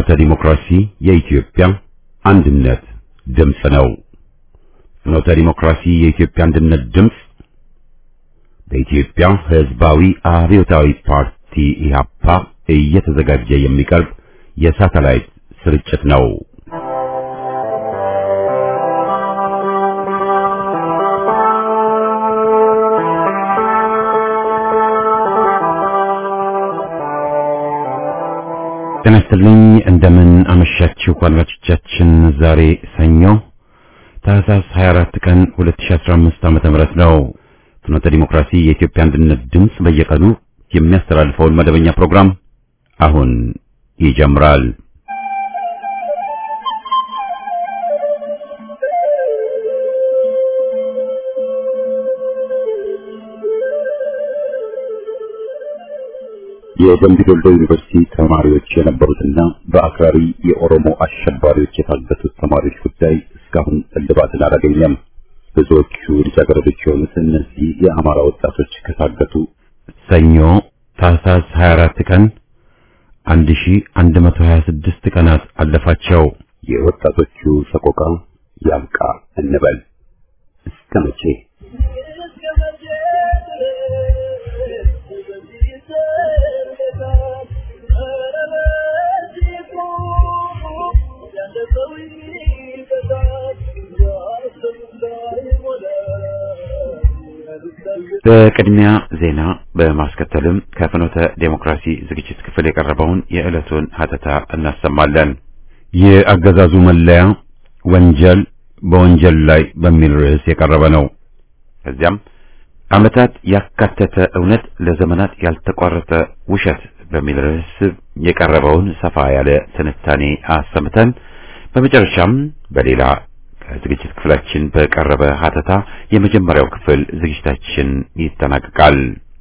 ፍኖተ ዲሞክራሲ የኢትዮጵያ አንድነት ድምፅ ነው። ፍኖተ ዲሞክራሲ የኢትዮጵያ አንድነት ድምፅ በኢትዮጵያ ሕዝባዊ አብዮታዊ ፓርቲ ኢህአፓ እየተዘጋጀ የሚቀርብ የሳተላይት ስርጭት ነው። ጤና ይስጥልኝ እንደምን አመሻችሁ አድማጮቻችን። ዛሬ ሰኞ ታህሳስ 24 ቀን 2015 ዓመተ ምህረት ነው። ፍኖተ ዲሞክራሲ የኢትዮጵያ አንድነት ድምፅ በየቀኑ የሚያስተላልፈውን መደበኛ ፕሮግራም አሁን ይጀምራል። የደምቢ ዶሎ ዩኒቨርሲቲ ተማሪዎች የነበሩትና በአክራሪ የኦሮሞ አሸባሪዎች የታገቱት ተማሪዎች ጉዳይ እስካሁን እልባትን አላገኘም። ብዙዎቹ ልጃገረዶች የሆኑት እነዚህ የአማራ ወጣቶች ከታገቱ ሰኞ ታህሳስ 24 ቀን 1126 ቀናት አለፋቸው። የወጣቶቹ ሰቆቃ ያብቃ እንበል እስከ መቼ? በቅድሚያ ዜና በማስከተልም ከፍኖተ ዴሞክራሲ ዝግጅት ክፍል የቀረበውን የዕለቱን ሀተታ እናሰማለን። የአገዛዙ መለያ ወንጀል በወንጀል ላይ በሚል ርዕስ የቀረበ ነው። ከዚያም ዓመታት ያካተተ እውነት ለዘመናት ያልተቋረጠ ውሸት በሚል ርዕስ የቀረበውን ሰፋ ያለ ትንታኔ አሰምተን በመጨረሻም በሌላ ከዝግጅት ክፍላችን በቀረበ ሀተታ የመጀመሪያው ክፍል ዝግጅታችን ይጠናቀቃል።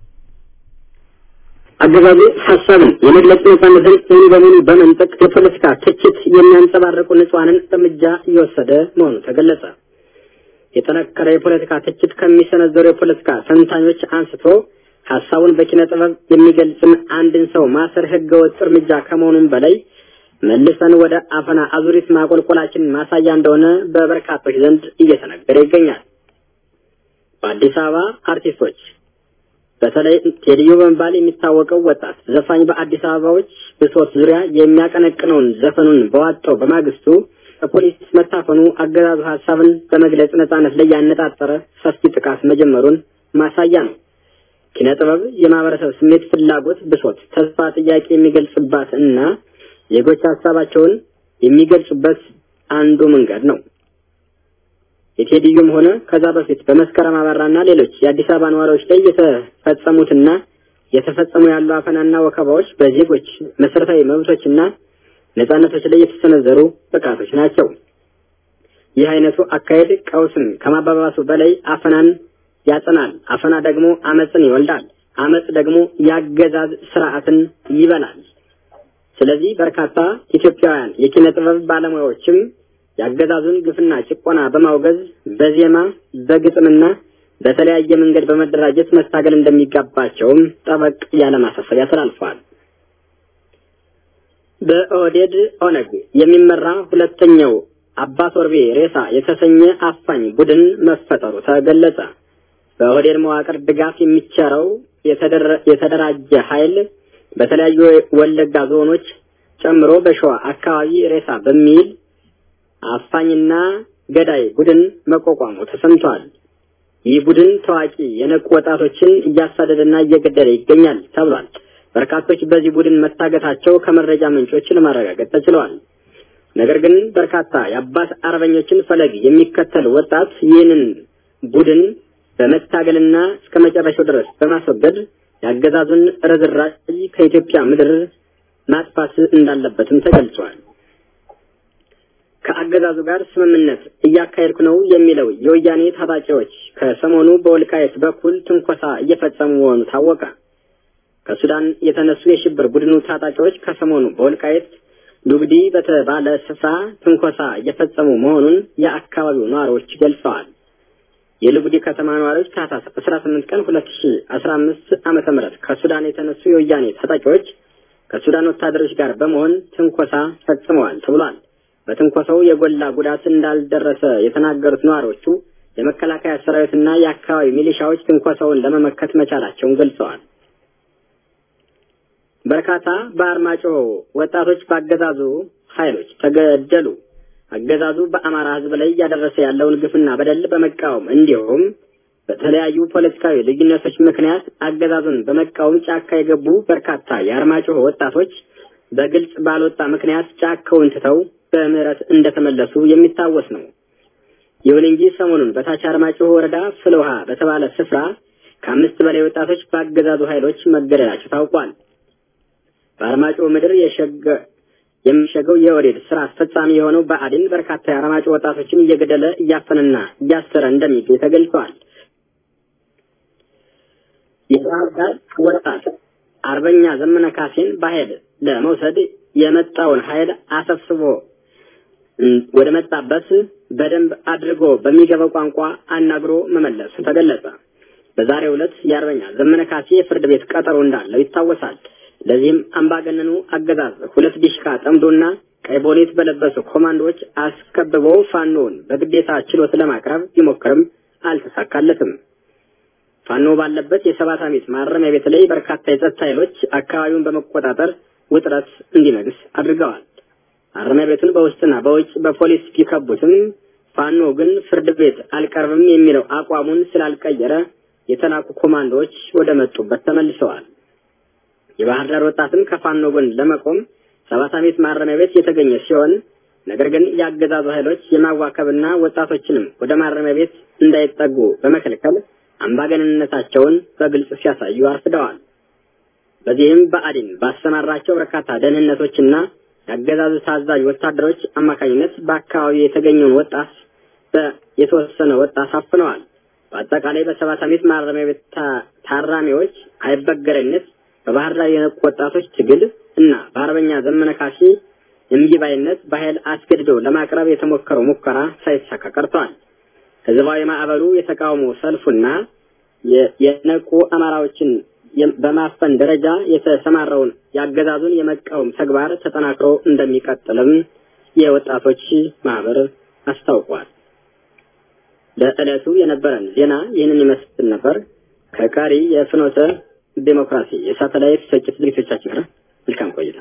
አገዛዙ ሀሳብን የመግለጽ ነጻነትን ሙሉ በሙሉ በመንጠቅ የፖለቲካ ትችት የሚያንጸባርቁ ንጹሐንን እርምጃ እየወሰደ መሆኑ ተገለጸ። የጠነከረ የፖለቲካ ትችት ከሚሰነዘሩ የፖለቲካ ተንታኞች አንስቶ ሀሳቡን በኪነ ጥበብ የሚገልጽን አንድን ሰው ማሰር ህገወጥ እርምጃ ከመሆኑም በላይ መልሰን ወደ አፈና አዙሪት ማቆልቆላችን ማሳያ እንደሆነ በበርካቶች ዘንድ እየተነገረ ይገኛል። በአዲስ አበባ አርቲስቶች በተለይ ቴዲዮ በመባል የሚታወቀው ወጣት ዘፋኝ በአዲስ አበባዎች ብሶት ዙሪያ የሚያቀነቅነውን ዘፈኑን በዋጣው በማግስቱ በፖሊስ መታፈኑ አገዛዙ ሀሳብን በመግለጽ ነጻነት ላይ ያነጣጠረ ሰፊ ጥቃት መጀመሩን ማሳያ ነው። ኪነ ጥበብ የማህበረሰብ ስሜት፣ ፍላጎት፣ ብሶት፣ ተስፋ፣ ጥያቄ የሚገልጽባት እና ዜጎች ሀሳባቸውን የሚገልጹበት አንዱ መንገድ ነው። የቴዲዮም ሆነ ከዛ በፊት በመስከረም አበራና ሌሎች የአዲስ አበባ ነዋሪዎች ላይ የተፈጸሙትና የተፈጸሙ ያሉ አፈናና ወከባዎች በዜጎች መሰረታዊ መብቶችና ነጻነቶች ላይ የተሰነዘሩ ጥቃቶች ናቸው። ይህ አይነቱ አካሄድ ቀውስን ከማባባሱ በላይ አፈናን ያጸናል። አፈና ደግሞ አመፅን ይወልዳል። አመፅ ደግሞ የአገዛዝ ስርዓትን ይበላል። ስለዚህ በርካታ ኢትዮጵያውያን የኪነ ጥበብ ባለሙያዎችም የአገዛዙን ግፍና ጭቆና በማውገዝ በዜማ በግጥምና በተለያየ መንገድ በመደራጀት መታገል እንደሚገባቸውም ጠበቅ ያለ ማሳሰቢያ ተላልፈዋል። በኦህዴድ ኦነግ የሚመራ ሁለተኛው አባ ቶርቤ ሬሳ የተሰኘ አፋኝ ቡድን መፈጠሩ ተገለጸ። በኦህዴድ መዋቅር ድጋፍ የሚቸረው የተደራጀ ኃይል በተለያዩ ወለጋ ዞኖች ጨምሮ በሸዋ አካባቢ ሬሳ በሚል አፋኝና ገዳይ ቡድን መቋቋሙ ተሰምቷል። ይህ ቡድን ታዋቂ የነቁ ወጣቶችን እያሳደደና እየገደለ ይገኛል ተብሏል። በርካቶች በዚህ ቡድን መታገታቸው ከመረጃ ምንጮች ለማረጋገጥ ተችለዋል። ነገር ግን በርካታ የአባት አርበኞችን ፈለግ የሚከተል ወጣት ይህንን ቡድን በመታገልና እስከ መጨረሻው ድረስ በማስወገድ የአገዛዙን ርዝራዥ ከኢትዮጵያ ምድር ማጥፋት እንዳለበትም ተገልጿል። ከአገዛዙ ጋር ስምምነት እያካሄድኩ ነው የሚለው የወያኔ ታጣቂዎች ከሰሞኑ በወልቃየት በኩል ትንኮሳ እየፈጸሙ መሆኑ ታወቀ። ከሱዳን የተነሱ የሽብር ቡድኑ ታጣቂዎች ከሰሞኑ በወልቃየት ዱግዲ በተባለ ስፍራ ትንኮሳ እየፈጸሙ መሆኑን የአካባቢው ነዋሪዎች ገልጸዋል። የልጉዲ ከተማ ነዋሪዎች ታህሳስ 18 ቀን 2015 ዓመተ ምህረት ከሱዳን የተነሱ የወያኔ ታጣቂዎች ከሱዳን ወታደሮች ጋር በመሆን ትንኮሳ ፈጽመዋል ተብሏል። በትንኮሳው የጎላ ጉዳት እንዳልደረሰ የተናገሩት ነዋሪዎቹ የመከላከያ ሰራዊትና የአካባቢ ሚሊሻዎች ትንኮሳውን ለመመከት መቻላቸውን ገልጸዋል። በርካታ በአርማጭሆ ወጣቶች በአገዛዙ ኃይሎች ተገደሉ። አገዛዙ በአማራ ሕዝብ ላይ እያደረሰ ያለውን ግፍና በደል በመቃወም እንዲሁም በተለያዩ ፖለቲካዊ ልዩነቶች ምክንያት አገዛዙን በመቃወም ጫካ የገቡ በርካታ የአርማጭሆ ወጣቶች በግልጽ ባልወጣ ምክንያት ጫካውን ትተው በምህረት እንደተመለሱ የሚታወስ ነው። ይሁን እንጂ ሰሞኑን በታች አርማጭሆ ወረዳ ፍልውሃ በተባለ ስፍራ ከአምስት በላይ ወጣቶች በአገዛዙ ኃይሎች መገደላቸው ታውቋል። በአርማጭሆ ምድር የሸገ የሚሸገው የኦህዴድ ስራ አስፈጻሚ የሆነው ብአዴን በርካታ የአርማጭሆ ወጣቶችን እየገደለ እያፈነና እያሰረ እንደሚገኝ ተገልጿል። የባህር ዳር ወጣት አርበኛ ዘመነ ካሴን በኃይል ለመውሰድ የመጣውን ኃይል አሰብስቦ ወደ መጣበት በደንብ አድርጎ በሚገባው ቋንቋ አናግሮ መመለሱ ተገለጸ። በዛሬው ዕለት የአርበኛ ዘመነ ካሴ የፍርድ ቤት ቀጠሮ እንዳለው ይታወሳል። ለዚህም አምባገነኑ አገዛዝ ሁለት ዲሽካ ጠምዶና ቀይ ቦኔት በለበሱ ኮማንዶዎች አስከብበው ፋኖውን በግዴታ ችሎት ለማቅረብ ቢሞክርም አልተሳካለትም። ፋኖ ባለበት የሰባት ዓመት ማረሚያ ቤት ላይ በርካታ የጸጥታ ኃይሎች አካባቢውን በመቆጣጠር ውጥረት እንዲነግስ አድርገዋል። ማረሚያ ቤቱን በውስጥና በውጭ በፖሊስ ቢከቡትም ፋኖ ግን ፍርድ ቤት አልቀርብም የሚለው አቋሙን ስላልቀየረ የተላኩ ኮማንዶዎች ወደ መጡበት ተመልሰዋል። የባህር ዳር ወጣትም ከፋኖ ጎን ለመቆም ሰባት ዓመት ማረሚያ ቤት የተገኘ ሲሆን ነገር ግን የአገዛዙ ኃይሎች የማዋከብና ወጣቶችንም ወደ ማረሚያ ቤት እንዳይጠጉ በመከልከል አምባገነንነታቸውን በግልጽ ሲያሳዩ አርፍደዋል። በዚህም ብአዴን ባሰማራቸው በርካታ ደህንነቶችና የአገዛዙ ታዛዥ ወታደሮች አማካኝነት በአካባቢው የተገኘውን ወጣት የተወሰነ ወጣት አፍነዋል። በአጠቃላይ በሰባት ዓመት ማረሚያ ቤት ታራሚዎች አይበገረኝነት በባህር ዳር የነቁ ወጣቶች ትግል እና በአርበኛ ዘመነ ካሴ እምቢባይነት በኃይል አስገድዶ ለማቅረብ የተሞከረው ሙከራ ሳይሳካ ቀርቷል። ህዝባዊ ማዕበሉ የተቃውሞ ሰልፉና የነቁ አማራዎችን በማፈን ደረጃ የተሰማራውን የአገዛዙን የመቃወም ተግባር ተጠናክሮ እንደሚቀጥልም የወጣቶች ማህበር አስታውቋል። ለዕለቱ የነበረን ዜና ይህንን ይመስል ነበር። ከቀሪ የፍኖተ ዴሞክራሲ የሳተላይት ስርጭት ዝግጅቶቻችን ጋር መልካም ቆይታ።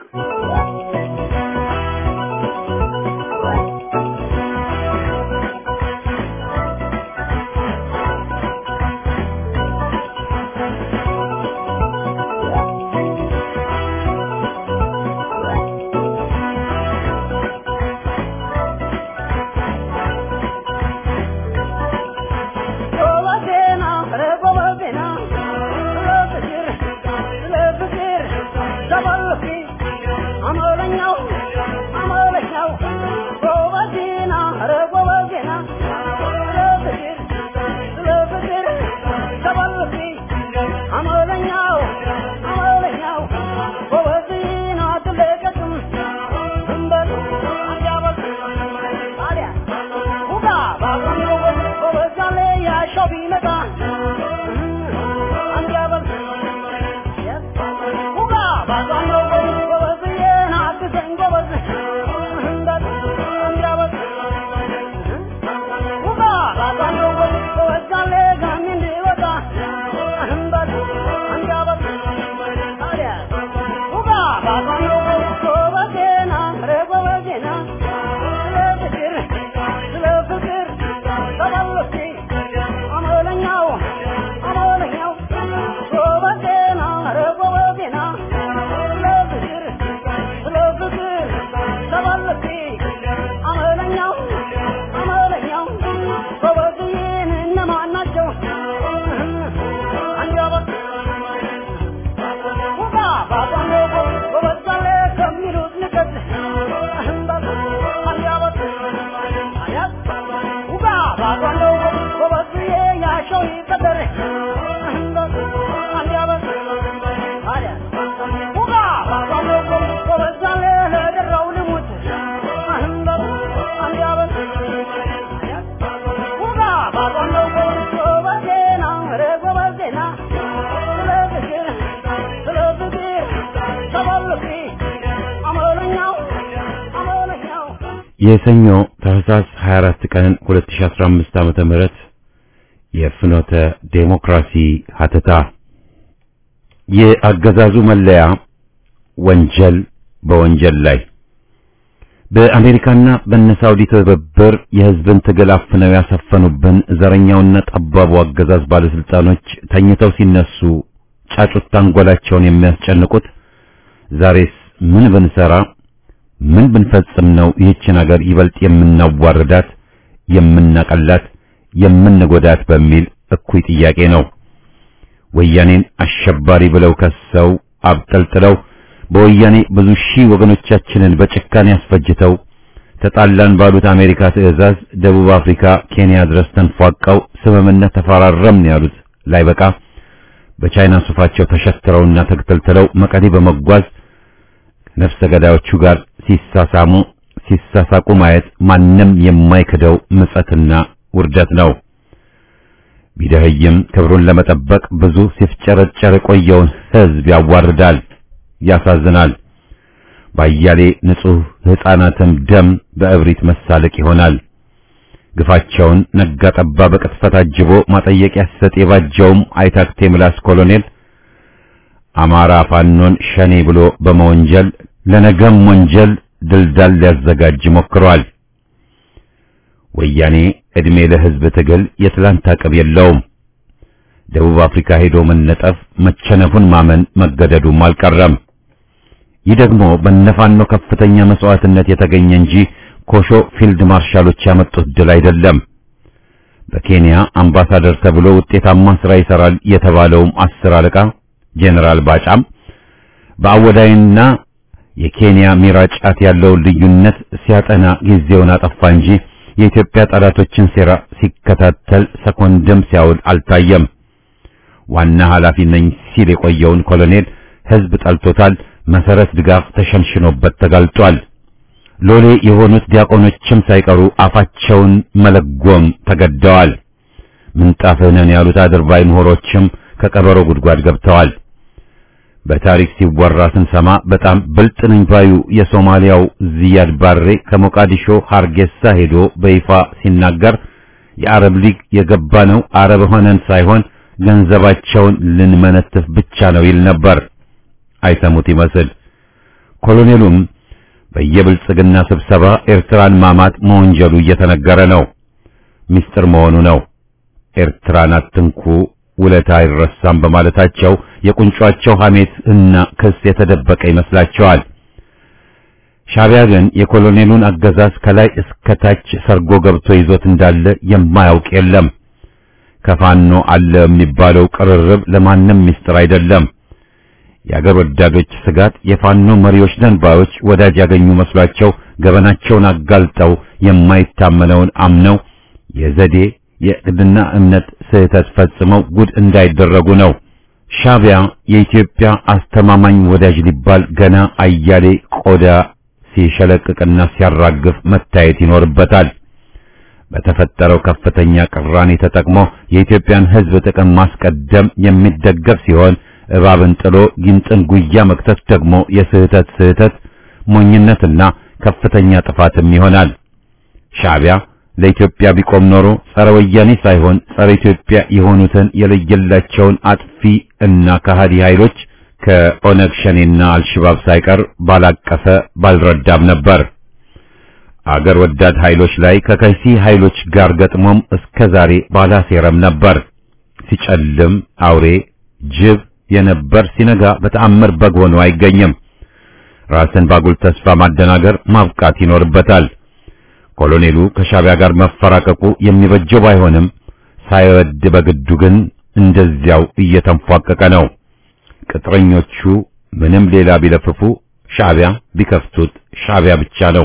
የሰኞ ታህሳስ 24 ቀን 2015 ዓመተ ምህረት የፍኖተ ዴሞክራሲ ሀተታ የአገዛዙ መለያ ወንጀል በወንጀል ላይ በአሜሪካና በነሳውዲ ትብብር የህዝብን ትግል አፍነው ያሰፈኑብን ዘረኛውና ጠባቡ አገዛዝ ባለስልጣኖች ተኝተው ሲነሱ ጫጩት አንጎላቸውን የሚያስጨንቁት ዛሬስ ምን ብንሰራ ምን ብንፈጽም ነው ይህችን ሀገር ይበልጥ የምናዋርዳት የምናቀላት የምንጎዳት በሚል እኩይ ጥያቄ ነው። ወያኔን አሸባሪ ብለው ከሰው አብጠልጥለው በወያኔ ብዙ ሺህ ወገኖቻችንን በጭካኔ ያስፈጅተው ተጣላን ባሉት አሜሪካ ትዕዛዝ ደቡብ አፍሪካ፣ ኬንያ ድረስ ተንፏቀው ስምምነት ተፈራረምን ያሉት ላይ በቃ በቻይና ሱፋቸው ተሸትረውና ተክተልትለው መቀሌ በመጓዝ ነፍሰ ገዳዮቹ ጋር ሲሳሳሙ ሲሳሳቁ ማየት ማንም የማይክደው ምጸትና ውርደት ነው። ቢደህይም ክብሩን ለመጠበቅ ብዙ ሲፍጨረጨር የቆየውን ሕዝብ ያዋርዳል፣ ያሳዝናል። ባያሌ ንጹሕ ሕፃናትም ደም በእብሪት መሳለቅ ይሆናል። ግፋቸውን ነጋ ጠባ በቅጥፈት አጅቦ ማጠየቂያ ሲሰጥ የባጀውም አይታክቴ ምላስ ኮሎኔል አማራ ፋኖን ሸኔ ብሎ በመወንጀል ለነገም ወንጀል ድልዳል ሊያዘጋጅ ሞክሯል። ወያኔ ዕድሜ ለሕዝብ ትግል የትላንት አቅም የለውም። ደቡብ አፍሪካ ሄዶ መነጠፍ መቸነፉን ማመን መገደዱም አልቀረም። ይህ ደግሞ በነፋኖ ከፍተኛ መስዋዕትነት የተገኘ እንጂ ኮሾ ፊልድ ማርሻሎች ያመጡት ድል አይደለም። በኬንያ አምባሳደር ተብሎ ውጤታማ ሥራ ይሰራል የተባለውም አስር አለቃ ጄኔራል ባጫም በአወዳይና የኬንያ ሚራጫት ያለውን ልዩነት ሲያጠና ጊዜውን አጠፋ እንጂ የኢትዮጵያ ጠላቶችን ሴራ ሲከታተል ሰኮንድም ሲያውል አልታየም። ዋና ኃላፊ ነኝ ሲል የቆየውን ኮሎኔል ሕዝብ ጠልቶታል። መሰረት ድጋፍ ተሸንሽኖበት ተጋልጧል። ሎሌ የሆኑት ዲያቆኖችም ሳይቀሩ አፋቸውን መለጎም ተገደዋል። ምንጣፍህ ነን ያሉት አድርባይ ምሁሮችም ከቀበሮ ጉድጓድ ገብተዋል። በታሪክ ሲወራ ስንሰማ በጣም ብልጥ ነኝ ባዩ የሶማሊያው ዚያድ ባሬ ከሞቃዲሾ ሃርጌሳ ሄዶ በይፋ ሲናገር የአረብ ሊግ የገባ ነው አረብ ሆነን ሳይሆን ገንዘባቸውን ልንመነትፍ ብቻ ነው ይል ነበር። አይሰሙት ይመስል ኮሎኔሉም በየብልጽግና ስብሰባ ኤርትራን ማማት መወንጀሉ እየተነገረ ነው። ምስጢር መሆኑ ነው። ኤርትራን አትንኩ ውለታ አይረሳም በማለታቸው የቁንጯቸው ሐሜት እና ክስ የተደበቀ ይመስላቸዋል። ሻዕቢያ ግን የኮሎኔሉን አገዛዝ ከላይ እስከ ታች ሰርጎ ገብቶ ይዞት እንዳለ የማያውቅ የለም። ከፋኖ አለ የሚባለው ቅርርብ ለማንም ምስጢር አይደለም። የአገር ወዳዶች ስጋት የፋኖ መሪዎች ነን ባዮች ወዳጅ ያገኙ መስሏቸው ገበናቸውን አጋልጠው የማይታመነውን አምነው የዘዴ የዕቅድና እምነት ስህተት ፈጽመው ጉድ እንዳይደረጉ ነው። ሻዕቢያ የኢትዮጵያ አስተማማኝ ወዳጅ ሊባል ገና አያሌ ቆዳ ሲሸለቅቅና ሲያራግፍ መታየት ይኖርበታል። በተፈጠረው ከፍተኛ ቅራኔ ተጠቅሞ የኢትዮጵያን ሕዝብ ጥቅም ማስቀደም የሚደገፍ ሲሆን እባብን ጥሎ ጊንጥን ጉያ መክተት ደግሞ የስህተት ስህተት ሞኝነትና ከፍተኛ ጥፋትም ይሆናል። ሻዕቢያ ለኢትዮጵያ ቢቆም ኖሮ ጸረ ወያኔ ሳይሆን ጸረ ኢትዮጵያ የሆኑትን የለየላቸውን አጥፊ እና ከሃዲ ኃይሎች ከኦነግ ሸኔና አልሽባብ ሳይቀር ባላቀፈ ባልረዳም ነበር። አገር ወዳድ ኃይሎች ላይ ከከይሲ ኃይሎች ጋር ገጥሞም እስከ ዛሬ ባላሴረም ነበር። ሲጨልም አውሬ ጅብ የነበር ሲነጋ በተአምር በግ ሆኖ አይገኝም። ራስን ባጉል ተስፋ ማደናገር ማብቃት ይኖርበታል። ኮሎኔሉ ከሻዕቢያ ጋር መፈራቀቁ የሚበጀው ባይሆንም ሳይወድ በግዱ ግን እንደዚያው እየተንፏቀቀ ነው። ቅጥረኞቹ ምንም ሌላ ቢለፍፉ ሻዕቢያ ቢከፍቱት ሻዕቢያ ብቻ ነው።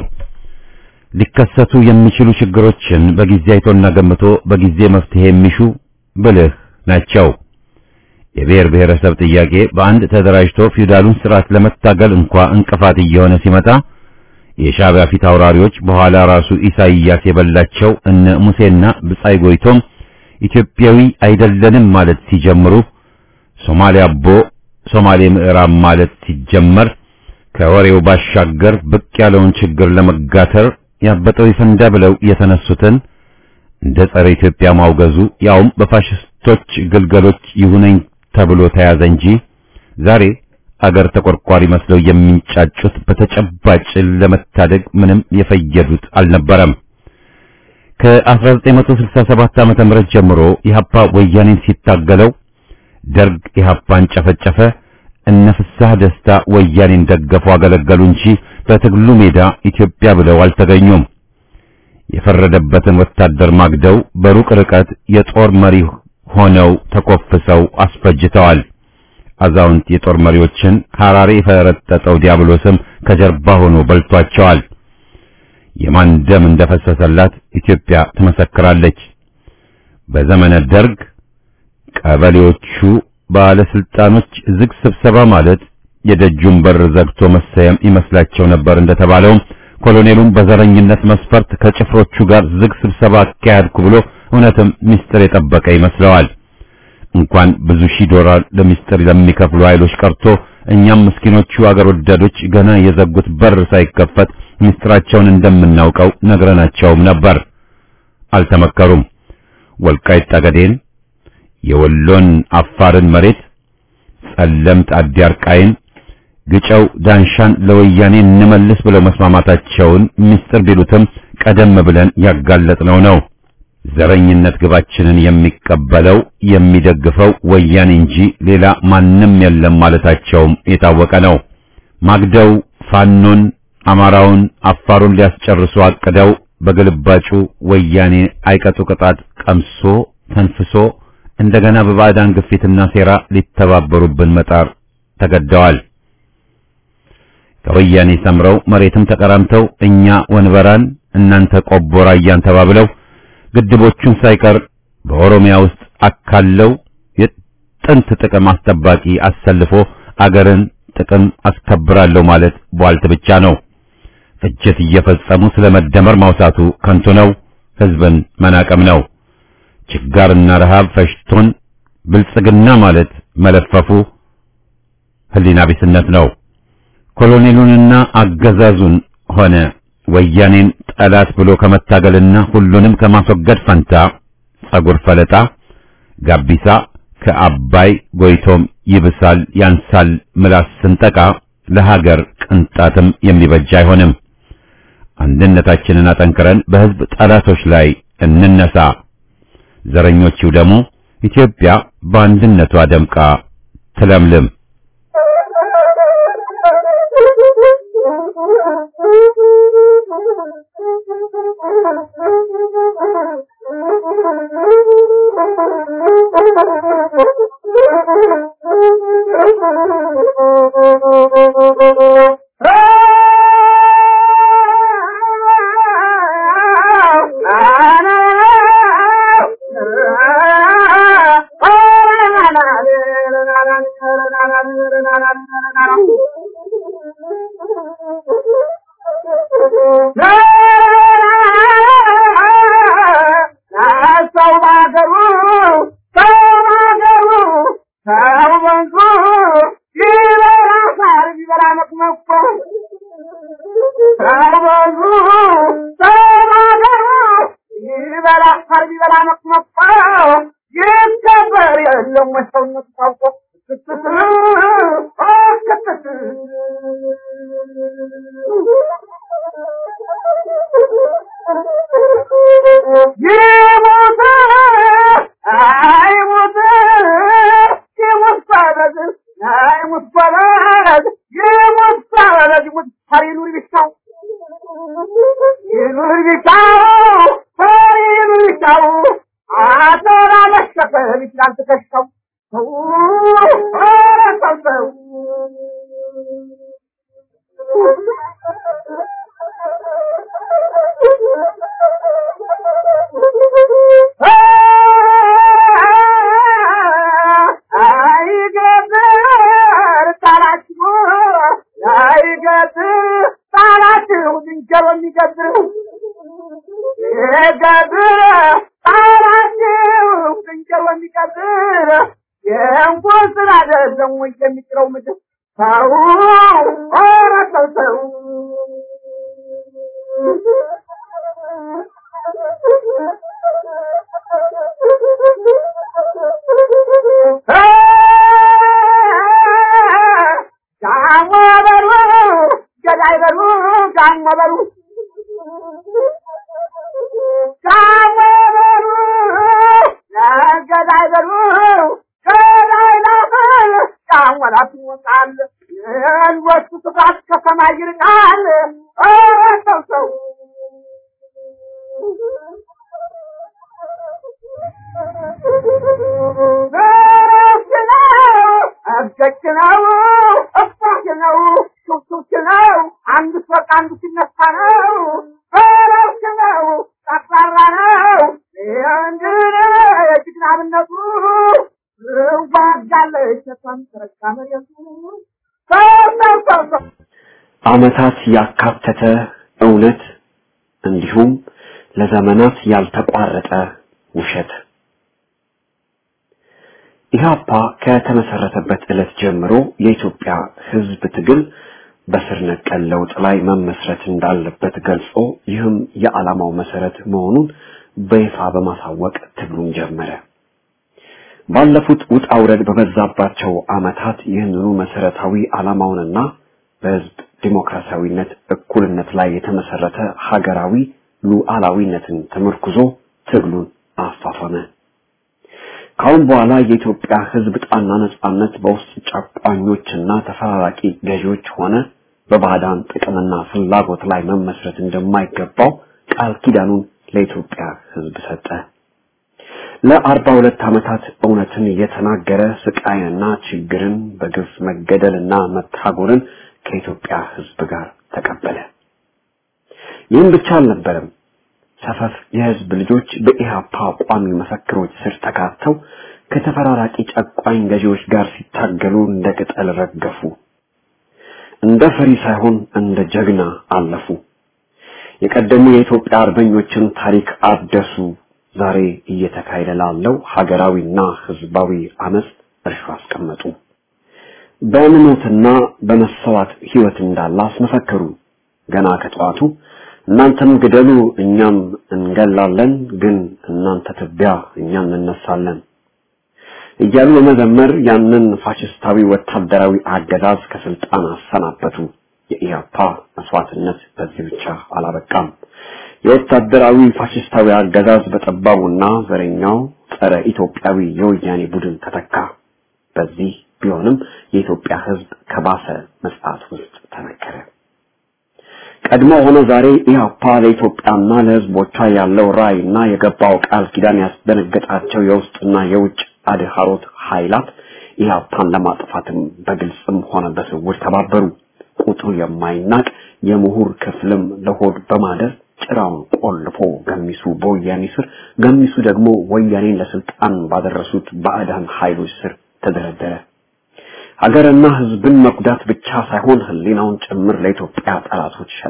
ሊከሰቱ የሚችሉ ችግሮችን በጊዜ አይቶና ገምቶ በጊዜ መፍትሄ የሚሹ ብልህ ናቸው። የብሔር ብሔረሰብ ጥያቄ በአንድ ተደራጅቶ ፊውዳሉን ስርዓት ለመታገል እንኳ እንቅፋት እየሆነ ሲመጣ የሻዕቢያ ፊት አውራሪዎች በኋላ ራሱ ኢሳይያስ የበላቸው እነ ሙሴና ብጻይ ጎይቶም ኢትዮጵያዊ አይደለንም ማለት ሲጀምሩ ሶማሌ አቦ ሶማሌ ምዕራብ ማለት ሲጀመር ከወሬው ባሻገር ብቅ ያለውን ችግር ለመጋተር ያበጠው ይፈንዳ ብለው የተነሱትን እንደ ጸረ ኢትዮጵያ ማውገዙ ያውም በፋሽስቶች ግልገሎች ይሁነኝ ተብሎ ተያዘ እንጂ ዛሬ አገር ተቆርቋሪ መስለው የሚንጫጩት በተጨባጭ ለመታደግ ምንም የፈየዱት አልነበረም። ከ1967 ዓመተ ምህረት ጀምሮ ኢህአፓ ወያኔን ሲታገለው ደርግ ኢህአፓን ጨፈጨፈ፣ እነ ፍስሐ ደስታ ወያኔን ደገፉ፣ አገለገሉ እንጂ በትግሉ ሜዳ ኢትዮጵያ ብለው አልተገኙም። የፈረደበትን ወታደር ማግደው በሩቅ ርቀት የጦር መሪ ሆነው ተኮፍሰው አስፈጅተዋል። አዛውንት የጦር መሪዎችን ሐራሬ የፈረጠጠው ዲያብሎስም ከጀርባ ሆኖ በልቷቸዋል። የማን ደም እንደፈሰሰላት ኢትዮጵያ ትመሰክራለች። በዘመነ ደርግ ቀበሌዎቹ ባለስልጣኖች ዝግ ስብሰባ ማለት የደጁን በር ዘግቶ መሰየም ይመስላቸው ነበር እንደተባለውም ኮሎኔሉም በዘረኝነት መስፈርት ከጭፍሮቹ ጋር ዝግ ስብሰባ አካሄድኩ ብሎ እውነትም ምስጢር የጠበቀ ይመስለዋል። እንኳን ብዙ ሺህ ዶላር ለምስጢር ለሚከፍሉ ኃይሎች ቀርቶ እኛም ምስኪኖቹ አገር ወዳዶች ገና የዘጉት በር ሳይከፈት ምስጢራቸውን እንደምናውቀው ነግረናቸውም ነበር። አልተመከሩም። ወልቃይት ጠገዴን፣ የወሎን አፋርን መሬት፣ ጸለምት አዲያርቃይን፣ ግጨው ዳንሻን ለወያኔ እንመልስ ብለው መስማማታቸውን ምስጢር ቢሉትም ቀደም ብለን ያጋለጥነው ነው። ዘረኝነት ግባችንን የሚቀበለው የሚደግፈው ወያኔ እንጂ ሌላ ማንም የለም ማለታቸውም የታወቀ ነው። ማግደው ፋኖን፣ አማራውን፣ አፋሩን ሊያስጨርሱ አቅደው በግልባጩ ወያኔ አይቀጡ ቅጣት ቀምሶ ተንፍሶ እንደገና በባዕዳን ግፊትና ሴራ ሊተባበሩብን መጣር ተገደዋል። ከወያኔ ሰምረው መሬትም ተቀራምተው እኛ ወንበራን እናንተ ቆቦ ራያን ተባብለው ግድቦቹን ሳይቀር በኦሮሚያ ውስጥ አካለው የጥንት ጥቅም አስጠባቂ አሰልፎ አገርን ጥቅም አስከብራለሁ ማለት ቧልት ብቻ ነው። ፍጅት እየፈጸሙ ስለ መደመር ማውሳቱ ከንቱ ነው። ሕዝብን መናቀም ነው። ችጋርና ረሃብ ፈሽቶን ብልጽግና ማለት መለፈፉ ሕሊና ቢስነት ነው። ኮሎኔሉንና አገዛዙን ሆነ ወያኔን ጠላት ብሎ ከመታገልና ሁሉንም ከማስወገድ ፈንታ ጸጉር ፈለጣ ጋቢሳ ከአባይ ጎይቶም ይብሳል ያንሳል ምላስ ስንጠቃ ለሀገር ቅንጣትም የሚበጅ አይሆንም። አንድነታችንን አጠንክረን በሕዝብ ጠላቶች ላይ እንነሳ። ዘረኞቹ ደግሞ ኢትዮጵያ በአንድነቷ ደምቃ ትለምልም። ጋሞ በሉ ገዳይ በሉ ጋሞ በሉ ጋሞ በሉ ገዳይ በሉ ገዳይ ላፈል ጋሞ ላትወጣል የወጡ ስፋት ከሰማይ ይርቃል ኧረ ሰው ሰው በረፍት ነው እብደች ነው እባክ ነው ሹክሹክ ነው አንዱ ሲወጣ አንዱ ሲነሳ ነው በረፍት ነው ጠቅላላ ነው እንድነ የጅግናብነቱ ዋጋለች ተቷን ተረጋ መሬቱ ሰው ሰው ሰው ሰው ዓመታት ያካተተ እውነት እንዲሁም ለዘመናት ያልተቋረጠ ውሸት ኢህአፓ ከተመሰረተበት ዕለት ጀምሮ የኢትዮጵያ ሕዝብ ትግል በስር ነቀል ለውጥ ላይ መመስረት እንዳለበት ገልጾ ይህም የዓላማው መሰረት መሆኑን በይፋ በማሳወቅ ትግሉን ጀመረ። ባለፉት ውጣ ውረድ በበዛባቸው ዓመታት ይህንኑ መሰረታዊ ዓላማውንና በሕዝብ ዲሞክራሲያዊነት፣ እኩልነት ላይ የተመሰረተ ሀገራዊ ሉዓላዊነትን ተመርኩዞ ትግሉን አፋፈመ። ካሁን በኋላ የኢትዮጵያ ሕዝብ ጣና ነጻነት በውስጥ ጨቋኞችና ተፈራራቂ ገዢዎች ሆነ በባዕዳን ጥቅምና ፍላጎት ላይ መመስረት እንደማይገባው ቃል ኪዳኑን ለኢትዮጵያ ሕዝብ ሰጠ። ለአርባ ሁለት ዓመታት እውነትን የተናገረ ስቃይንና ችግርን በግፍ መገደልና መታጎርን ከኢትዮጵያ ሕዝብ ጋር ተቀበለ። ይህም ብቻ አልነበረም። ሰፈፍ የህዝብ ልጆች በኢህአፓ ቋሚ መፈክሮች ስር ተካተው ከተፈራራቂ ጨቋኝ ገዢዎች ጋር ሲታገሉ እንደ ቅጠል ረገፉ። እንደ ፈሪ ሳይሆን እንደ ጀግና አለፉ። የቀደሙ የኢትዮጵያ አርበኞችን ታሪክ አደሱ። ዛሬ እየተካሄደ ላለው ሀገራዊና ህዝባዊ አመጽ እርሾ አስቀመጡ። በእምነትና በመሰዋት ህይወት እንዳለ አስመሰከሩ። ገና ከጠዋቱ እናንተም ግደሉ እኛም እንገላለን፣ ግን እናንተ ትቢያ እኛም እንነሳለን እያሉ በመዘመር ያንን ፋሽስታዊ ወታደራዊ አገዛዝ ከስልጣን አሰናበቱ። የኢያፓ መስዋዕትነት በዚህ ብቻ አላበቃም። የወታደራዊ ፋሽስታዊ አገዛዝ በጠባቡና ዘረኛው ጸረ ኢትዮጵያዊ የወያኔ ቡድን ተተካ። በዚህ ቢሆንም የኢትዮጵያ ህዝብ ከባሰ መጽዓት ውስጥ ተነከረ። ቀድሞ ሆነ ዛሬ ኢህአፓ ለኢትዮጵያና ለህዝቦቿ ያለው ራዕይና የገባው ቃል ኪዳን ያስደነገጣቸው የውስጥና የውጭ አድሃሮት ኃይላት ኢህአፓን ለማጥፋትም በግልጽም ሆነ በስውር ተባበሩ። ቁጥሩ የማይናቅ የምሁር ክፍልም ለሆድ በማደር ጭራውን ቆልፎ ገሚሱ በወያኔ ስር፣ ገሚሱ ደግሞ ወያኔን ለስልጣን ባደረሱት ባዕዳን ኃይሎች ስር ተደረደረ። ሀገርና ህዝብን መጉዳት ብቻ ሳይሆን ህሊናውን ጭምር ለኢትዮጵያ ጠላቶች ሸጠ።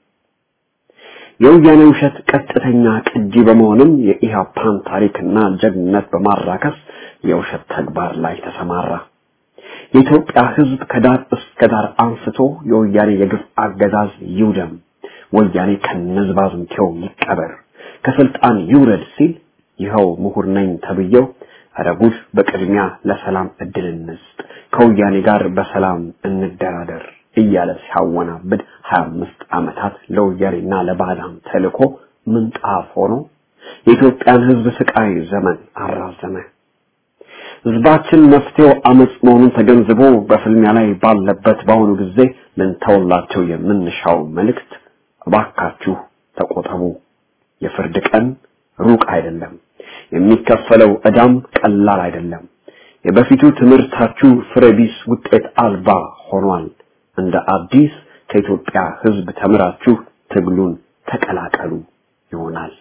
የወያኔ ውሸት ቀጥተኛ ቅጂ በመሆንም የኢህአፓን ታሪክና ጀግንነት በማራከስ የውሸት ተግባር ላይ ተሰማራ። የኢትዮጵያ ህዝብ ከዳር እስከ ዳር አንስቶ የወያኔ የግፍ አገዛዝ ይውደም፣ ወያኔ ከነዝባዝንቴው ይቀበር፣ ከስልጣን ይውረድ ሲል ይኸው ምሁር ነኝ ተብዬው ኧረ ጉድ በቅድሚያ ለሰላም እድል እንስጥ፣ ከወያኔ ጋር በሰላም እንደራደር እያለ ሲያወናብድ ሀያ አምስት ዓመታት ለወያኔና ለባዕዳን ተልኮ ምንጣፍ ሆኖ የኢትዮጵያን ህዝብ ስቃይ ዘመን አራዘመ። ህዝባችን መፍትሄው አመጽ መሆኑን ተገንዝቦ በፍልሚያ ላይ ባለበት በአሁኑ ጊዜ ልንተውላቸው የምንሻው መልእክት እባካችሁ ተቆጠቡ። የፍርድ ቀን ሩቅ አይደለም። የሚከፈለው ዕዳም ቀላል አይደለም። የበፊቱ ትምህርታችሁ ፍሬቢስ ውጤት አልባ ሆኗል። እንደ አዲስ ከኢትዮጵያ ህዝብ ተምራችሁ ትግሉን ተቀላቀሉ ይሆናል።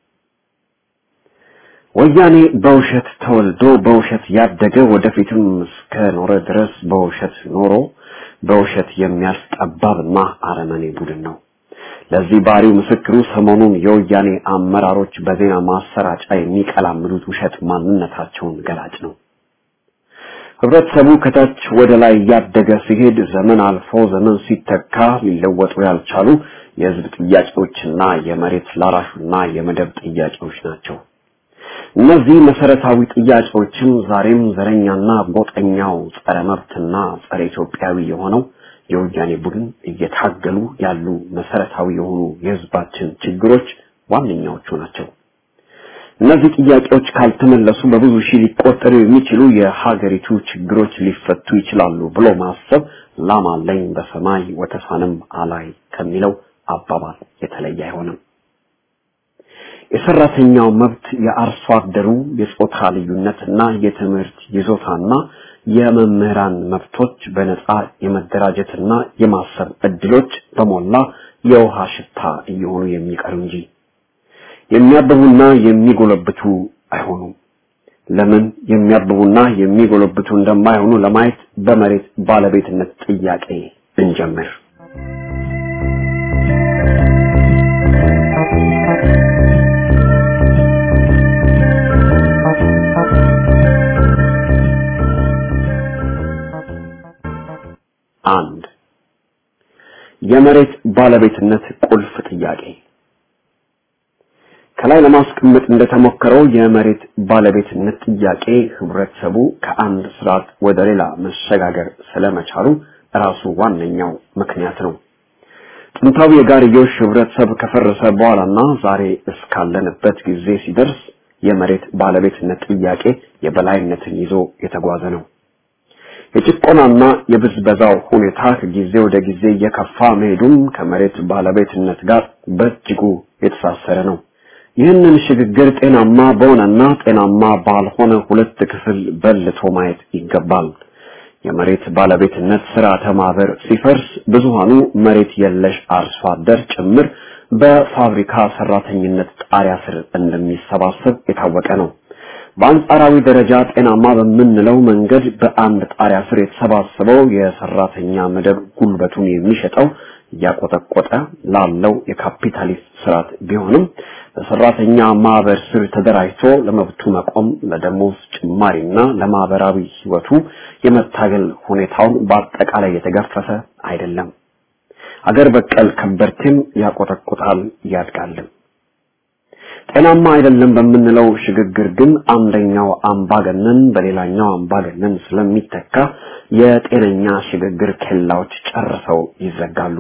ወያኔ በውሸት ተወልዶ በውሸት ያደገ ወደፊትም እስከ ኖረ ድረስ በውሸት ኖሮ በውሸት የሚያልፍ ጠባብና አረመኔ ቡድን ነው። ለዚህ ባህሪው ምስክሩ ሰሞኑን የወያኔ አመራሮች በዜና ማሰራጫ የሚቀላምዱት ውሸት ማንነታቸውን ገላጭ ነው። ህብረተሰቡ ከታች ወደ ላይ እያደገ ሲሄድ ዘመን አልፎ ዘመን ሲተካ ሊለወጡ ያልቻሉ የህዝብ ጥያቄዎችና የመሬት ላራሹና የመደብ ጥያቄዎች ናቸው። እነዚህ መሰረታዊ ጥያቄዎችም ዛሬም ዘረኛና ጎጠኛው ጸረ መብትና ጸረ ኢትዮጵያዊ የሆነው የወያኔ ቡድን እየታገሉ ያሉ መሰረታዊ የሆኑ የህዝባችን ችግሮች ዋነኛዎቹ ናቸው። እነዚህ ጥያቄዎች ካልተመለሱ በብዙ ሺህ ሊቆጠሩ የሚችሉ የሀገሪቱ ችግሮች ሊፈቱ ይችላሉ ብሎ ማሰብ ላም አለኝ በሰማይ ወተሳንም አላይ ከሚለው አባባል የተለየ አይሆንም። የሰራተኛው መብት፣ የአርሶ አደሩ የጾታ ልዩነትና የትምህርት ይዞታና የመምህራን መብቶች በነጻ የመደራጀትና የማሰብ እድሎች በሞላ የውሃ ሽታ እየሆኑ የሚቀሩ እንጂ የሚያብቡና የሚጎለብቱ አይሆኑም። ለምን የሚያብቡና የሚጎለብቱ እንደማይሆኑ ለማየት በመሬት ባለቤትነት ጥያቄ እንጀምር። አንድ የመሬት ባለቤትነት ቁልፍ ጥያቄ ከላይ ለማስቀመጥ እንደተሞከረው የመሬት ባለቤትነት ጥያቄ ህብረተሰቡ ከአንድ ስርዓት ወደ ሌላ መሸጋገር ስለመቻሉ ራሱ ዋነኛው ምክንያት ነው። ጥንታዊ የጋርዮሽ ህብረተሰብ ከፈረሰ በኋላና ዛሬ እስካለንበት ጊዜ ሲደርስ የመሬት ባለቤትነት ጥያቄ የበላይነትን ይዞ የተጓዘ ነው። የጭቆናና የብዝበዛው ሁኔታ ከጊዜ ወደ ጊዜ እየከፋ መሄዱም ከመሬት ባለቤትነት ጋር በእጅጉ የተሳሰረ ነው። ይህንን ሽግግር ጤናማ በሆነና ጤናማ ባልሆነ ሁለት ክፍል በልቶ ማየት ይገባል። የመሬት ባለቤትነት ስርዓተ ማህበር ሲፈርስ ብዙሃኑ መሬት የለሽ አርሶ አደር ጭምር በፋብሪካ ሰራተኝነት ጣሪያ ስር እንደሚሰባሰብ የታወቀ ነው። በአንጻራዊ ደረጃ ጤናማ በምንለው መንገድ በአንድ ጣሪያ ስር የተሰባሰበው የሰራተኛ መደብ ጉልበቱን የሚሸጠው እያቆጠቆጠ ላለው የካፒታሊስት ስርዓት ቢሆንም በሰራተኛ ማህበር ስር ተደራጅቶ ለመብቱ መቆም ለደሞዝ ጭማሪና ለማህበራዊ ህይወቱ የመታገል ሁኔታውን በአጠቃላይ የተገፈፈ አይደለም። አገር በቀል ከበርቴም ያቆጠቁጣል ያድጋልም። ጤናማ አይደለም በምንለው ሽግግር ግን አንደኛው አምባገነን በሌላኛው አምባገነን ስለሚተካ የጤነኛ ሽግግር ኬላዎች ጨርሰው ይዘጋሉ።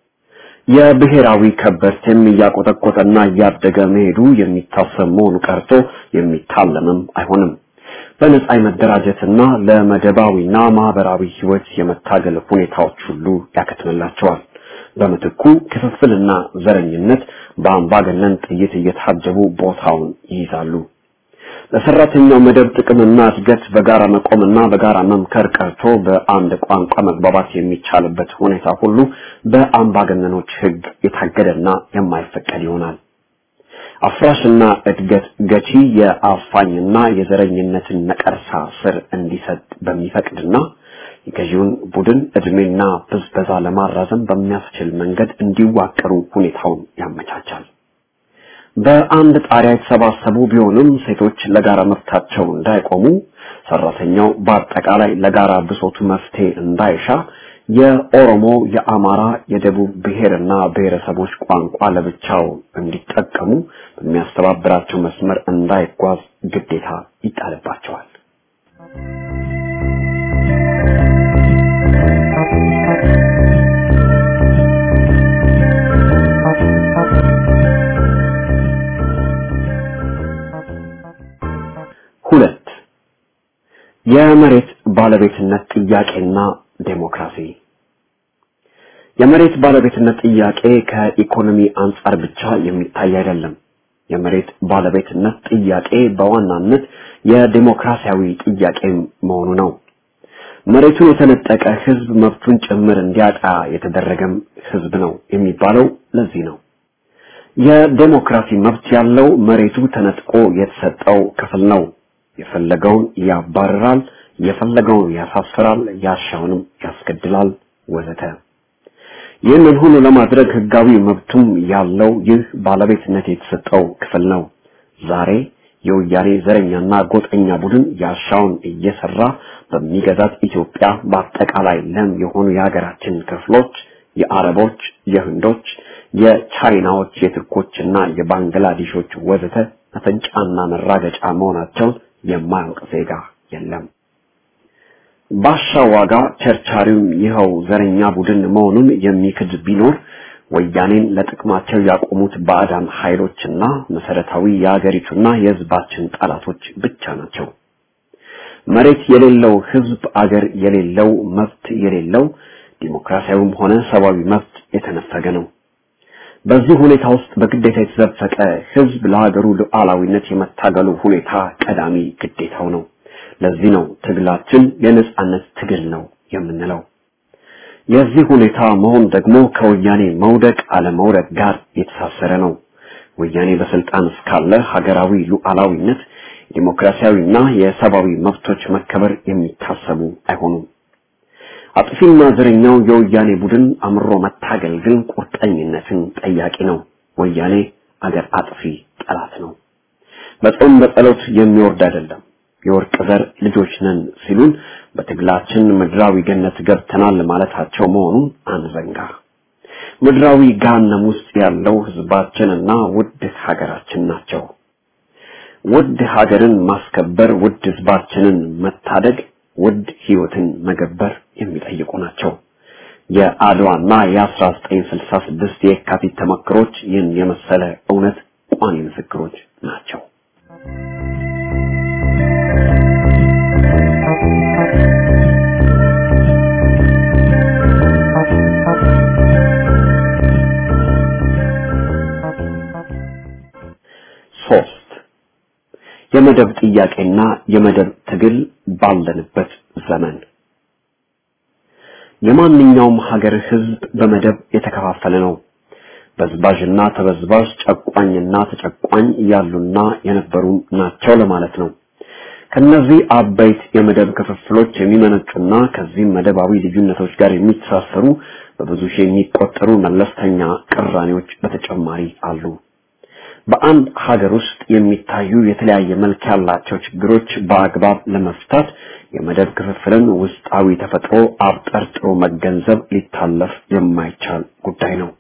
የብሔራዊ ከበርቴም እያቆጠቆጠና እያደገ መሄዱ የሚታሰብ መሆኑ ቀርቶ የሚታለምም አይሆንም። በነጻ የመደራጀትና ለመደባዊና ማህበራዊ ህይወት የመታገል ሁኔታዎች ሁሉ ያከትምላቸዋል። በምትኩ ክፍፍልና ዘረኝነት በአምባገነን ጥይት እየታጀቡ ቦታውን ይይዛሉ። ለሰራተኛው መደብ ጥቅምና እድገት በጋራ መቆምና በጋራ መምከር ቀርቶ በአንድ ቋንቋ መግባባት የሚቻልበት ሁኔታ ሁሉ በአምባገነኖች ህግ የታገደና የማይፈቀድ ይሆናል። አፍራሽና እድገት ገቺ የአፋኝና የዘረኝነትን ነቀርሳ ስር እንዲሰጥ በሚፈቅድና የገዢውን ቡድን እድሜና ብዝበዛ ለማራዘም በሚያስችል መንገድ እንዲዋቀሩ ሁኔታውን ያመቻቻል። በአንድ ጣሪያ የተሰባሰቡ ቢሆንም ሴቶች ለጋራ መብታቸው እንዳይቆሙ፣ ሰራተኛው በአጠቃላይ ለጋራ ብሶቱ መፍትሄ እንዳይሻ፣ የኦሮሞ፣ የአማራ፣ የደቡብ ብሔርና ብሔረሰቦች ቋንቋ ለብቻው እንዲጠቀሙ በሚያስተባብራቸው መስመር እንዳይጓዝ ግዴታ ይጣልባቸዋል። ሁለት የመሬት ባለቤትነት ጥያቄና ዴሞክራሲ የመሬት ባለቤትነት ጥያቄ ከኢኮኖሚ አንጻር ብቻ የሚታይ አይደለም። የመሬት ባለቤትነት ጥያቄ በዋናነት የዴሞክራሲያዊ ጥያቄ መሆኑ ነው። መሬቱን የተነጠቀ ህዝብ መብቱን ጭምር እንዲያጣ የተደረገም ህዝብ ነው የሚባለው ለዚህ ነው። የዴሞክራሲ መብት ያለው መሬቱ ተነጥቆ የተሰጠው ክፍል ነው። የፈለገውን ያባርራል፣ የፈለገውን ያሳፍራል፣ ያሻውንም ያስገድላል ወዘተ። ይህንን ሁሉ ለማድረግ ህጋዊ መብቱም ያለው ይህ ባለቤትነት የተሰጠው ክፍል ነው። ዛሬ የወያኔ ዘረኛና ጎጠኛ ቡድን ያሻውን እየሰራ በሚገዛት ኢትዮጵያ በአጠቃላይ ለም የሆኑ የሀገራችን ክፍሎች የአረቦች፣ የህንዶች፣ የቻይናዎች፣ የቱርኮችና የባንግላዴሾች ወዘተ መፈንጫና መራገጫ መሆናቸውን የማያውቅ ዜጋ የለም። ባሻ ዋጋ ቸርቻሪውም ይኸው ዘረኛ ቡድን መሆኑን የሚክድ ቢኖር ወያኔን ለጥቅማቸው ያቆሙት ባዕዳን ኃይሎችና መሰረታዊ የአገሪቱና የሕዝባችን ጠላቶች ብቻ ናቸው። መሬት የሌለው ሕዝብ አገር የሌለው መብት የሌለው ዲሞክራሲያዊም ሆነ ሰብአዊ መብት የተነፈገ ነው። በዚህ ሁኔታ ውስጥ በግዴታ የተዘፈቀ ሕዝብ ለሀገሩ ሉዓላዊነት የመታገሉ ሁኔታ ቀዳሚ ግዴታው ነው። ለዚህ ነው ትግላችን የነጻነት ትግል ነው የምንለው። የዚህ ሁኔታ መሆን ደግሞ ከወያኔ መውደቅ አለመውደቅ ጋር የተሳሰረ ነው። ወያኔ በስልጣን እስካለ ሀገራዊ ሉዓላዊነት፣ ዲሞክራሲያዊና የሰብአዊ መብቶች መከበር የሚታሰቡ አይሆኑም። አጥፊና ዘረኛው የወያኔ ቡድን አምሮ መታገል ግን ቁርጠኝነትን ጠያቂ ነው። ወያኔ አገር አጥፊ ጠላት ነው። በጾም በጸሎት የሚወርድ አይደለም። የወርቅ ዘር ልጆች ነን ሲሉን በትግላችን ምድራዊ ገነት ገብተናል ማለታቸው መሆኑን አንዘንጋ። ምድራዊ ገሃነም ውስጥ ያለው ህዝባችንና ውድ ሀገራችን ናቸው። ውድ ሀገርን ማስከበር፣ ውድ ህዝባችንን መታደግ፣ ውድ ህይወትን መገበር የሚጠይቁ ናቸው። የአድዋና የ1966 የካቲት ተመክሮች ይህን የመሰለ እውነት ቋሚ ምስክሮች ናቸው። ሶስት የመደብ ጥያቄና የመደብ ትግል ባለንበት ዘመን የማንኛውም ሀገር ህዝብ በመደብ የተከፋፈለ ነው። በዝባዥና ተበዝባዥ፣ ጨቋኝና ተጨቋኝ ያሉና የነበሩ ናቸው ለማለት ነው። ከነዚህ አበይት የመደብ ክፍፍሎች የሚመነጩና ከዚህም መደባዊ ልዩነቶች ጋር የሚተሳሰሩ በብዙ ሺህ የሚቆጠሩ መለስተኛ ቅራኔዎች በተጨማሪ አሉ። በአንድ ሀገር ውስጥ የሚታዩ የተለያየ መልክ ያላቸው ችግሮች በአግባብ ለመፍታት የመደብ ክፍፍልን ውስጣዊ ተፈጥሮ አብጠርጥሮ መገንዘብ ሊታለፍ የማይቻል ጉዳይ ነው።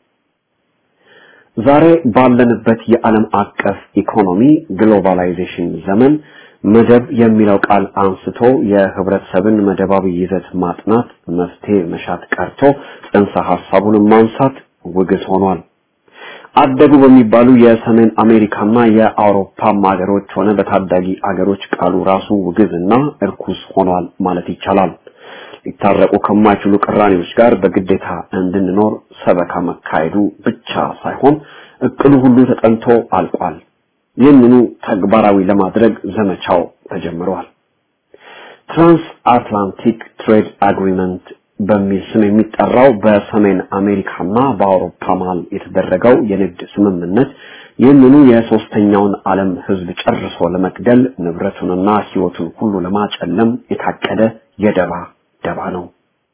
ዛሬ ባለንበት የዓለም አቀፍ ኢኮኖሚ ግሎባላይዜሽን ዘመን መደብ የሚለው ቃል አንስቶ የህብረተሰብን መደባዊ ይዘት ማጥናት መፍትሄ መሻት ቀርቶ ጽንሰ ሐሳቡን ማንሳት ውግዝ ሆኗል። አደጉ በሚባሉ የሰሜን አሜሪካና የአውሮፓም ሀገሮች ሆነ በታዳጊ አገሮች ቃሉ ራሱ ውግዝና እርኩስ ሆኗል ማለት ይቻላል። ሊታረቁ ከማይችሉ ቅራኔዎች ጋር በግዴታ እንድንኖር ሰበካ መካሄዱ ብቻ ሳይሆን እቅዱ ሁሉ ተጠንቶ አልቋል። ይህንኑ ተግባራዊ ለማድረግ ዘመቻው ተጀምሯል። ትራንስ አትላንቲክ ትሬድ አግሪመንት በሚል ስም የሚጠራው በሰሜን አሜሪካና በአውሮፓ መሀል የተደረገው የንግድ ስምምነት ይህንኑ የሶስተኛውን ዓለም ህዝብ ጨርሶ ለመግደል ንብረቱንና ህይወቱን ሁሉ ለማጨለም የታቀደ የደባ ደባ ነው።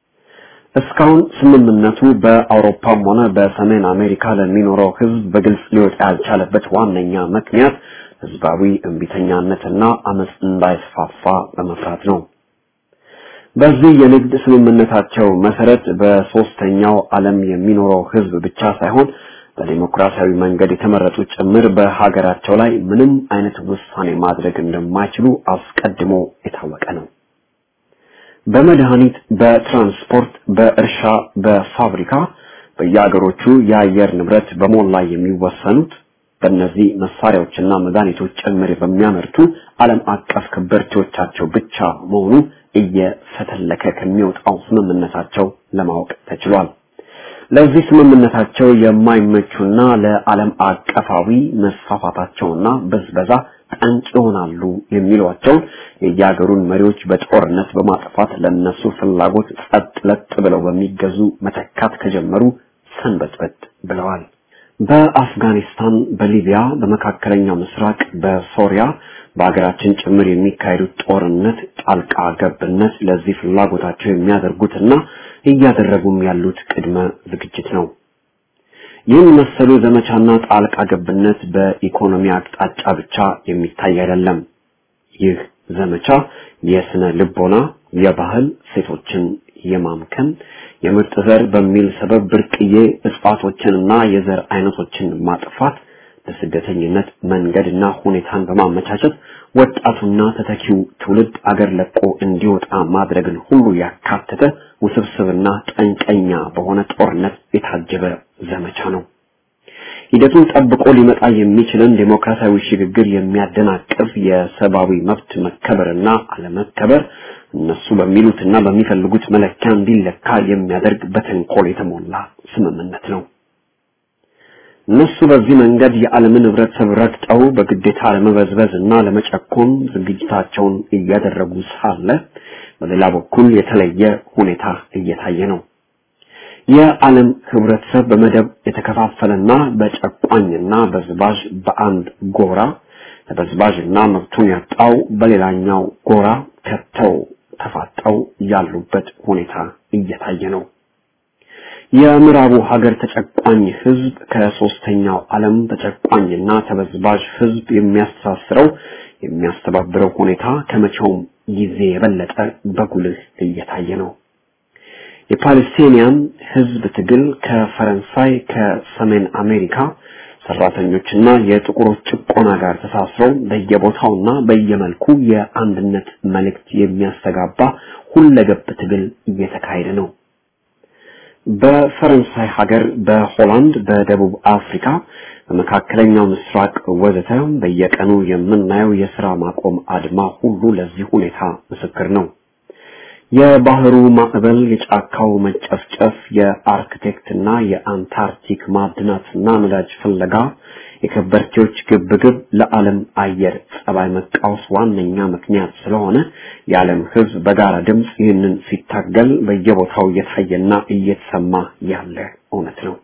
እስካሁን ስምምነቱ በአውሮፓም ሆነ በሰሜን አሜሪካ ለሚኖረው ህዝብ በግልጽ ሊወጣ ያልቻለበት ዋነኛ ምክንያት ህዝባዊ እምቢተኛነትና አመፅ እንዳይስፋፋ በመፍራት ነው። በዚህ የንግድ ስምምነታቸው መሰረት በሶስተኛው ዓለም የሚኖረው ህዝብ ብቻ ሳይሆን በዲሞክራሲያዊ መንገድ የተመረጡ ጭምር በሀገራቸው ላይ ምንም አይነት ውሳኔ ማድረግ እንደማይችሉ አስቀድሞ የታወቀ ነው። በመድኃኒት፣ በትራንስፖርት፣ በእርሻ፣ በፋብሪካ በየሀገሮቹ የአየር ንብረት በሞላ የሚወሰኑት በእነዚህ መሳሪያዎችና መድኃኒቶች ጭምር በሚያመርቱ ዓለም አቀፍ ከበርቴዎቻቸው ብቻ መሆኑ እየፈተለከ ከሚወጣው ስምምነታቸው ለማወቅ ተችሏል። ለዚህ ስምምነታቸው የማይመቹና ለዓለም አቀፋዊ መስፋፋታቸውና በዝበዛ ጠንቅ ይሆናሉ የሚሏቸውን የየሀገሩን መሪዎች በጦርነት በማጥፋት ለነሱ ፍላጎት ጸጥ ለጥ ብለው በሚገዙ መተካት ከጀመሩ ሰንበትበት ብለዋል። በአፍጋኒስታን፣ በሊቢያ፣ በመካከለኛው ምስራቅ፣ በሶሪያ በሀገራችን ጭምር የሚካሄዱት ጦርነት ጣልቃ ገብነት ለዚህ ፍላጎታቸው የሚያደርጉትና እያደረጉም ያሉት ቅድመ ዝግጅት ነው። ይህን መሰሉ ዘመቻና ጣልቃ ገብነት በኢኮኖሚ አቅጣጫ ብቻ የሚታይ አይደለም። ይህ ዘመቻ የስነ ልቦና፣ የባህል ሴቶችን የማምከን፣ የምርጥ ዘር በሚል ሰበብ ብርቅዬ እጽዋቶችንና የዘር አይነቶችን ማጥፋት ለስደተኝነት መንገድና ሁኔታን በማመቻቸት ወጣቱና ተተኪው ትውልድ አገር ለቆ እንዲወጣ ማድረግን ሁሉ ያካተተ ውስብስብና ጠንቀኛ በሆነ ጦርነት የታጀበ ዘመቻ ነው። ሂደቱን ጠብቆ ሊመጣ የሚችልን ዴሞክራሲያዊ ሽግግር የሚያደናቅፍ የሰብአዊ መብት መከበርና አለመከበር እነሱ በሚሉትና በሚፈልጉት መለኪያ እንዲለካ የሚያደርግ በተንኮል የተሞላ ስምምነት ነው። እነሱ በዚህ መንገድ የዓለምን ህብረተሰብ ረግጠው በግዴታ ለመበዝበዝ እና ለመጨኮን ዝግጅታቸውን እያደረጉ ሳለ በሌላ በኩል የተለየ ሁኔታ እየታየ ነው። የዓለም ህብረተሰብ በመደብ የተከፋፈለና በጨቋኝና በዝባዥ በአንድ ጎራ ተበዝባዥና መብቱን ያጣው በሌላኛው ጎራ ከተው ተፋጠው ያሉበት ሁኔታ እየታየ ነው። የምዕራቡ ሀገር ተጨቋኝ ህዝብ ከሶስተኛው ዓለም ተጨቋኝና ተበዝባዥ ህዝብ የሚያስተሳስረው የሚያስተባብረው ሁኔታ ከመቼውም ጊዜ የበለጠ በጉልህ እየታየ ነው። የፓለስቲኒያን ህዝብ ትግል ከፈረንሳይ ከሰሜን አሜሪካ ሰራተኞችና የጥቁሮች ጭቆና ጋር ተሳስረው በየቦታውና በየመልኩ የአንድነት መልእክት የሚያስተጋባ ሁለገብ ትግል እየተካሄደ ነው። በፈረንሳይ ሀገር፣ በሆላንድ፣ በደቡብ አፍሪካ፣ በመካከለኛው ምስራቅ ወዘተ በየቀኑ የምናየው የስራ ማቆም አድማ ሁሉ ለዚህ ሁኔታ ምስክር ነው። የባህሩ ማዕበል፣ የጫካው መጨፍጨፍ፣ የአርክቴክትና የአንታርክቲክ ማዕድናትና ነዳጅ ፍለጋ፣ የከበርቴዎች ግብግብ ለዓለም አየር ጸባይ መቃወስ ዋነኛ ምክንያት ስለሆነ የዓለም ሕዝብ በጋራ ድምፅ ይህንን ሲታገል በየቦታው እየታየና እየተሰማ ያለ እውነት ነው።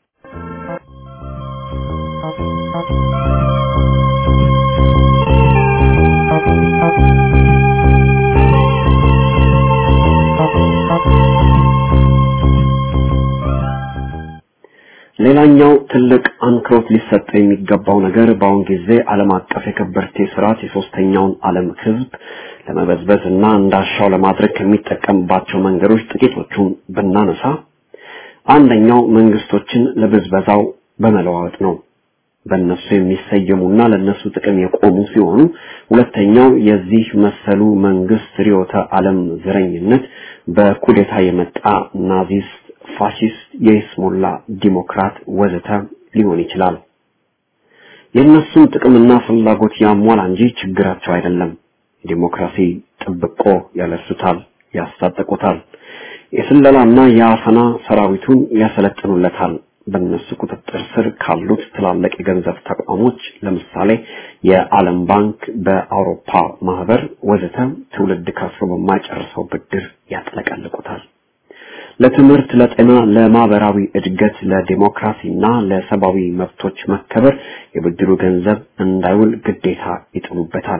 ሌላኛው ትልቅ አንክሮት ሊሰጠው የሚገባው ነገር በአሁን ጊዜ ዓለም አቀፍ የከበርቴ ስርዓት የሶስተኛውን ዓለም ህዝብ ለመበዝበዝ እና እንዳሻው ለማድረግ ከሚጠቀምባቸው መንገዶች ጥቂቶቹን ብናነሳ አንደኛው መንግስቶችን ለብዝበዛው በመለዋወጥ ነው። በእነሱ የሚሰየሙና ለነሱ ጥቅም የቆሙ ሲሆኑ፣ ሁለተኛው የዚህ መሰሉ መንግስት ርዕዮተ ዓለም ዘረኝነት በኩዴታ የመጣ ናዚስት ፋሺስት፣ የይስሙላ ዲሞክራት ወዘተ ሊሆን ይችላል። የእነሱን ጥቅምና ፍላጎት ያሟላ እንጂ ችግራቸው አይደለም። ዲሞክራሲ ጥብቆ ያለሱታል፣ ያስታጠቁታል። የስለላና የአፈና ሰራዊቱን ያሰለጥኑለታል። በእነሱ ቁጥጥር ስር ካሉት ትላልቅ የገንዘብ ተቋሞች ለምሳሌ የዓለም ባንክ፣ በአውሮፓ ማህበር ወዘተ ትውልድ ከፍሎ በማይጨርሰው ብድር ያጥለቀልቁታል። ለትምህርት፣ ለጤና፣ ለማህበራዊ እድገት፣ ለዲሞክራሲና ለሰብአዊ መብቶች መከበር የብድሩ ገንዘብ እንዳይውል ግዴታ ይጥሉበታል።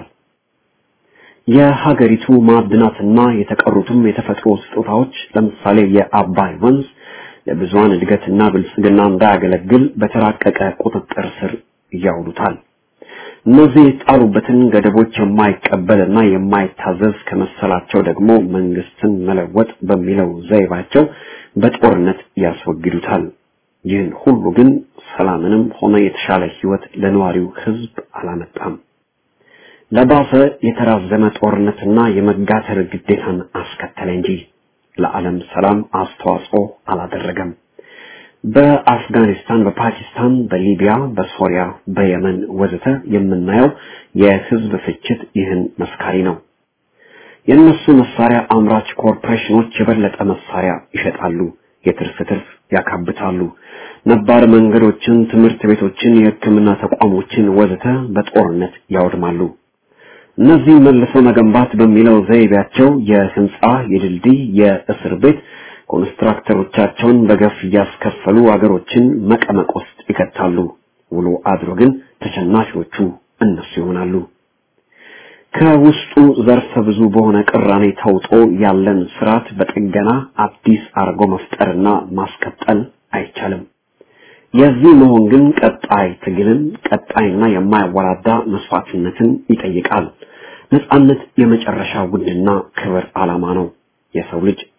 የሀገሪቱ ማዕድናትና የተቀሩትም የተፈጥሮ ስጦታዎች ለምሳሌ የአባይ ወንዝ ለብዙሃን እድገትና ብልጽግና እንዳያገለግል በተራቀቀ ቁጥጥር ስር ያውሉታል። እነዚህ የጣሉበትን ገደቦች የማይቀበልና የማይታዘዝ ከመሰላቸው ደግሞ መንግስትን መለወጥ በሚለው ዘይባቸው በጦርነት ያስወግዱታል። ይህን ሁሉ ግን ሰላምንም ሆነ የተሻለ ህይወት ለነዋሪው ህዝብ አላመጣም። ለባሰ የተራዘመ ጦርነትና የመጋተር ግዴታን አስከተለ እንጂ ለዓለም ሰላም አስተዋጽኦ አላደረገም። በአፍጋኒስታን፣ በፓኪስታን፣ በሊቢያ፣ በሶሪያ፣ በየመን ወዘተ የምናየው የህዝብ ፍጅት ይህን መስካሪ ነው። የእነሱ መሳሪያ አምራች ኮርፖሬሽኖች የበለጠ መሳሪያ ይሸጣሉ፣ የትርፍ ትርፍ ያካብታሉ። ነባር መንገዶችን፣ ትምህርት ቤቶችን፣ የሕክምና ተቋሞችን ወዘተ በጦርነት ያወድማሉ። እነዚህ መልሶ መገንባት በሚለው ዘይቤያቸው የህንጻ፣ የድልድይ፣ የእስር ቤት ኮንስትራክተሮቻቸውን በገፍ እያስከፈሉ አገሮችን መቀመቅ ውስጥ ይከታሉ። ውሎ አድሮ ግን ተሸናፊዎቹ እነሱ ይሆናሉ። ከውስጡ ዘርፈ ብዙ በሆነ ቅራኔ ተውጦ ያለን ስርዓት በጥገና አዲስ አርጎ መፍጠርና ማስቀጠል አይቻልም። የዚህ መሆን ግን ቀጣይ ትግልን፣ ቀጣይና የማያወላዳ መስዋዕትነትን ይጠይቃል። ነጻነት የመጨረሻ ውድና ክብር ዓላማ ነው። የሰው ልጅ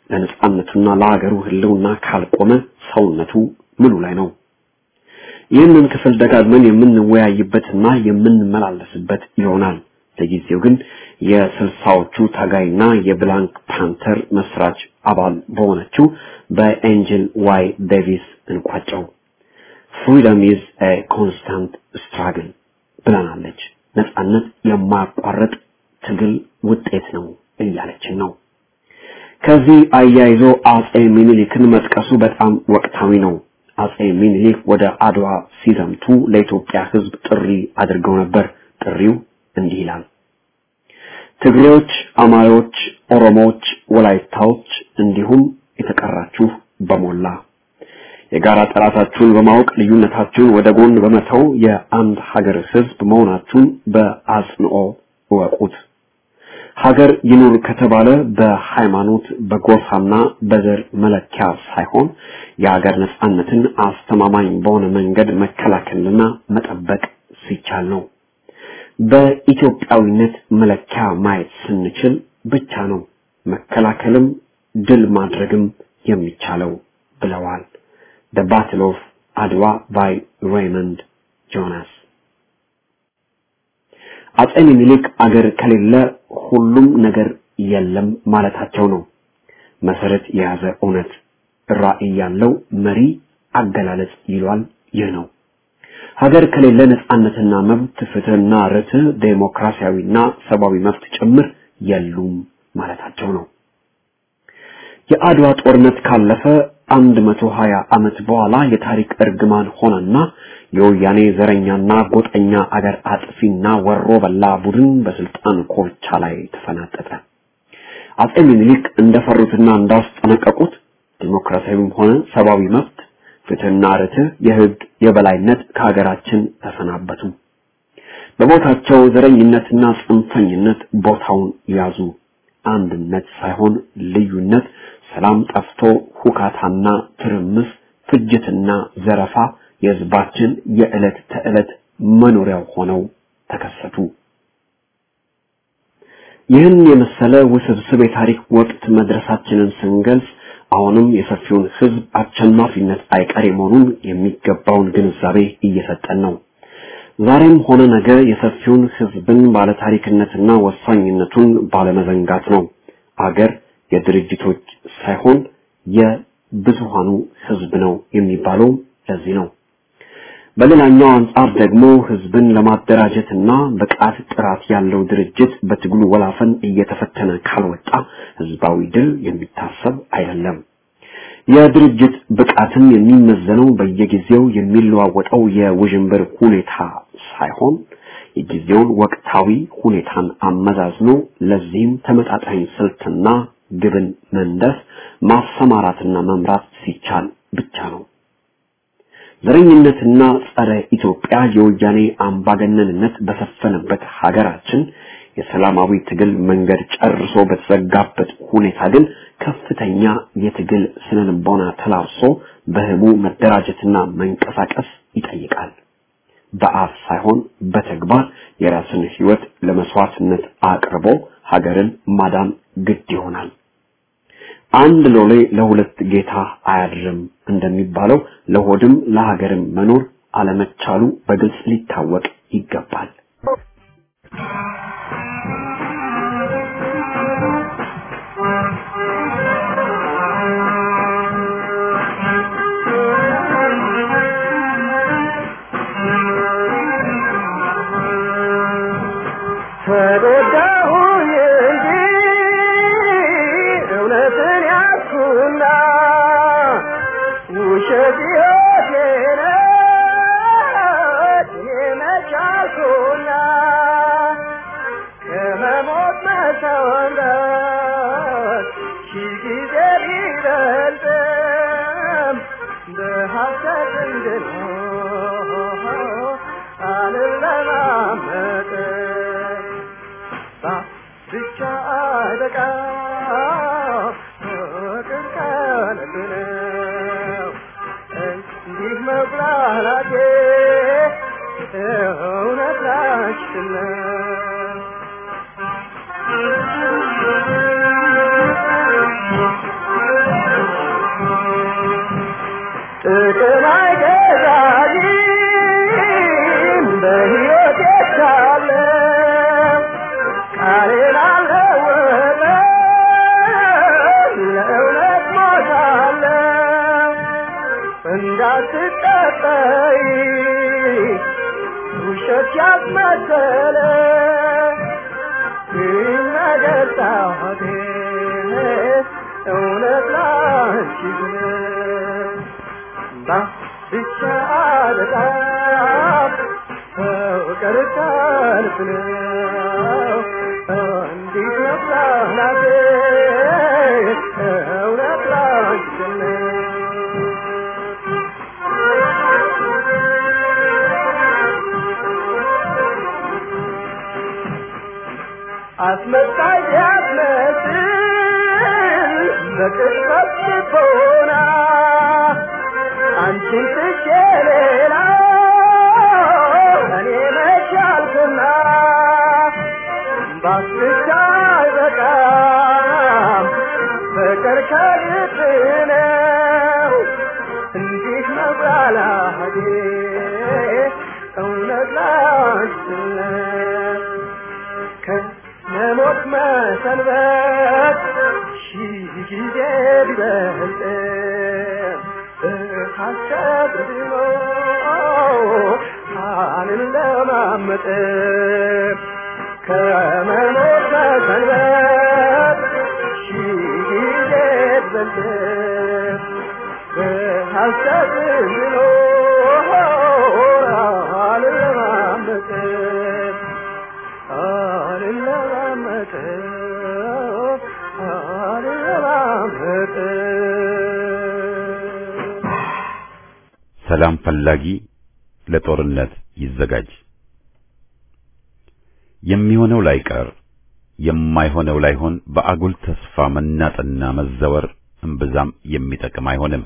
ለነጻነቱና ለሀገሩ ህልውና ካልቆመ ሰውነቱ ምኑ ላይ ነው? ይህንን ክፍል ደጋግመን የምንወያይበትና የምንመላለስበት ይሆናል። ለጊዜው ግን የስልሳዎቹ ታጋይና የብላንክ ፓንተር መስራች አባል በሆነችው በኤንጅል ዋይ ዴቪስ እንቋጨው። ፍሪደም ኢዝ ኤ ኮንስታንት ስትራግል ብለናለች። ነጻነት የማያቋርጥ ትግል ውጤት ነው እያለችን ነው። ከዚህ አያይዞ አጼ ሚኒሊክን መጥቀሱ በጣም ወቅታዊ ነው። አጼ ሚኒሊክ ወደ አድዋ ሲዘምቱ ለኢትዮጵያ ሕዝብ ጥሪ አድርገው ነበር። ጥሪው እንዲህ ይላል። ትግሬዎች፣ አማሮች፣ ኦሮሞዎች፣ ወላይታዎች እንዲሁም የተቀራችሁ በሞላ የጋራ ጠላታችሁን በማወቅ ልዩነታችሁን ወደ ጎን በመተው የአንድ ሀገር ሕዝብ መሆናችሁን በአጽንኦ እወቁት። ሀገር ይኑር ከተባለ በሃይማኖት በጎሳና በዘር መለኪያ ሳይሆን የሀገር ነጻነትን አስተማማኝ በሆነ መንገድ መከላከልና መጠበቅ ሲቻል ነው። በኢትዮጵያዊነት መለኪያ ማየት ስንችል ብቻ ነው መከላከልም ድል ማድረግም የሚቻለው ብለዋል። The Battle of Adwa by Raymond Jonas አጼ ሚኒሊክ አገር ከሌለ ሁሉም ነገር የለም ማለታቸው ነው። መሰረት የያዘ እውነት ራዕይ ያለው መሪ አገላለጽ ይሏል። ይህ ነው። ሀገር ከሌለ ነጻነትና መብት፣ ፍትህና ርትዕ፣ ዴሞክራሲያዊና ሰብአዊ መብት ጭምር የሉም ማለታቸው ነው። የአድዋ ጦርነት ካለፈ አንድ መቶ ሀያ ዓመት በኋላ የታሪክ እርግማን ሆነና የወያኔ ዘረኛና ጎጠኛ አገር አጥፊና ወሮ በላ ቡድን በስልጣን ኮርቻ ላይ ተፈናጠጠ። አጼ ሚኒሊክ እንደፈሩትና እንዳስጠነቀቁት ዲሞክራሲያዊም ሆነ ሰብአዊ መብት፣ ፍትህና ርትዕ፣ የህግ የበላይነት ከሀገራችን ተሰናበቱ። በቦታቸው ዘረኝነትና ጽንፈኝነት ቦታውን ያዙ። አንድነት ሳይሆን ልዩነት፣ ሰላም ጠፍቶ ሁካታና ትርምስ፣ ፍጅትና ዘረፋ የህዝባችን የዕለት ተዕለት መኖሪያው ሆነው ተከሰቱ። ይህን የመሰለ ውስብስብ የታሪክ ወቅት መድረሳችንን ስንገልጽ አሁንም የሰፊውን ህዝብ አሸናፊነት አይቀሬ መሆኑን የሚገባውን ግንዛቤ እየሰጠን ነው። ዛሬም ሆነ ነገ የሰፊውን ህዝብን ባለታሪክነትና ወሳኝነቱን ባለመዘንጋት ነው። አገር የድርጅቶች ሳይሆን የብዙሃኑ ህዝብ ነው የሚባለው ለዚህ ነው። በሌላኛው አንጻር ደግሞ ህዝብን ለማደራጀትና ብቃት ጥራት ያለው ድርጅት በትግሉ ወላፈን እየተፈተነ ካልወጣ ህዝባዊ ድል የሚታሰብ አይደለም። የድርጅት ብቃትም የሚመዘነው በየጊዜው የሚለዋወጠው የውዥንብር ሁኔታ ሳይሆን የጊዜውን ወቅታዊ ሁኔታን አመዛዝኖ ለዚህም ተመጣጣኝ ስልትና ግብን መንደፍ ማሰማራትና መምራት ሲቻል ብቻ ነው። ዘረኝነትና ጸረ ኢትዮጵያ የወያኔ አምባገነንነት በሰፈነበት ሀገራችን የሰላማዊ ትግል መንገድ ጨርሶ በተዘጋበት ሁኔታ ግን ከፍተኛ የትግል ስነልቦና ተላብሶ በህቡ መደራጀትና መንቀሳቀስ ይጠይቃል። በአፍ ሳይሆን በተግባር የራስን ህይወት ለመስዋዕትነት አቅርቦ ሀገርን ማዳን ግድ ይሆናል። አንድ ሎሌ ለሁለት ጌታ አያድርም እንደሚባለው ለሆድም ለሀገርም መኖር አለመቻሉ በግልጽ ሊታወቅ ይገባል። ተጎዳሁኝ እንጂ እውነትን ያዝኩና ውሸት ሕይወቴ ነች የመቻልኩና ከመሞት መሰወንበት ሺህ ጊዜ ቢበልጥም በሐሰት እንድኖር አልለማመጥም ብቻ አይበቃ ፍቅር ከልብ ነው እንዲህ መብላላቴ እውነት ላችን ነው ጥቅም አይገዛኝም በሕይወት የቻለ ቃሌን አልለወጥም ለእውነት ሞታለሁ እንዳትጠጠይ ውሸት ያስመሰለ ይነገር ጣቴ እውነት ላንቺ ብለህ ብቻ በጣም ፍቅር ሰልፍ ነው እንዲህ መጽናናቴ እውነት ላንቺ ነው አስመሳይ ቢያስመስል በቅጽበት ልቦና አንቺን ትቼ ሌላ እኔ መቻልኩና ባስቻ አይበቃም ፍቅር ከልብ ነው እንዲህ መብላቴ እውነት ላንቺ ነው ከመሞት መሰንበት ሺህ ጊዜ ቢበልጥ በሐሰት ድኖ ቃልን ለማመጥ ከመሞት መሰንበት ሺህ ጊዜ ቢበልጥ በሐሰት ድኖ ቃልን ለማመጥ አልለማመጥ አልለማመጥ ሰላም ፈላጊ ለጦርነት ይዘጋጅ። የሚሆነው ላይቀር የማይሆነው ላይሆን በአጉል ተስፋ መናጥና መዘወር እምብዛም የሚጠቅም አይሆንም።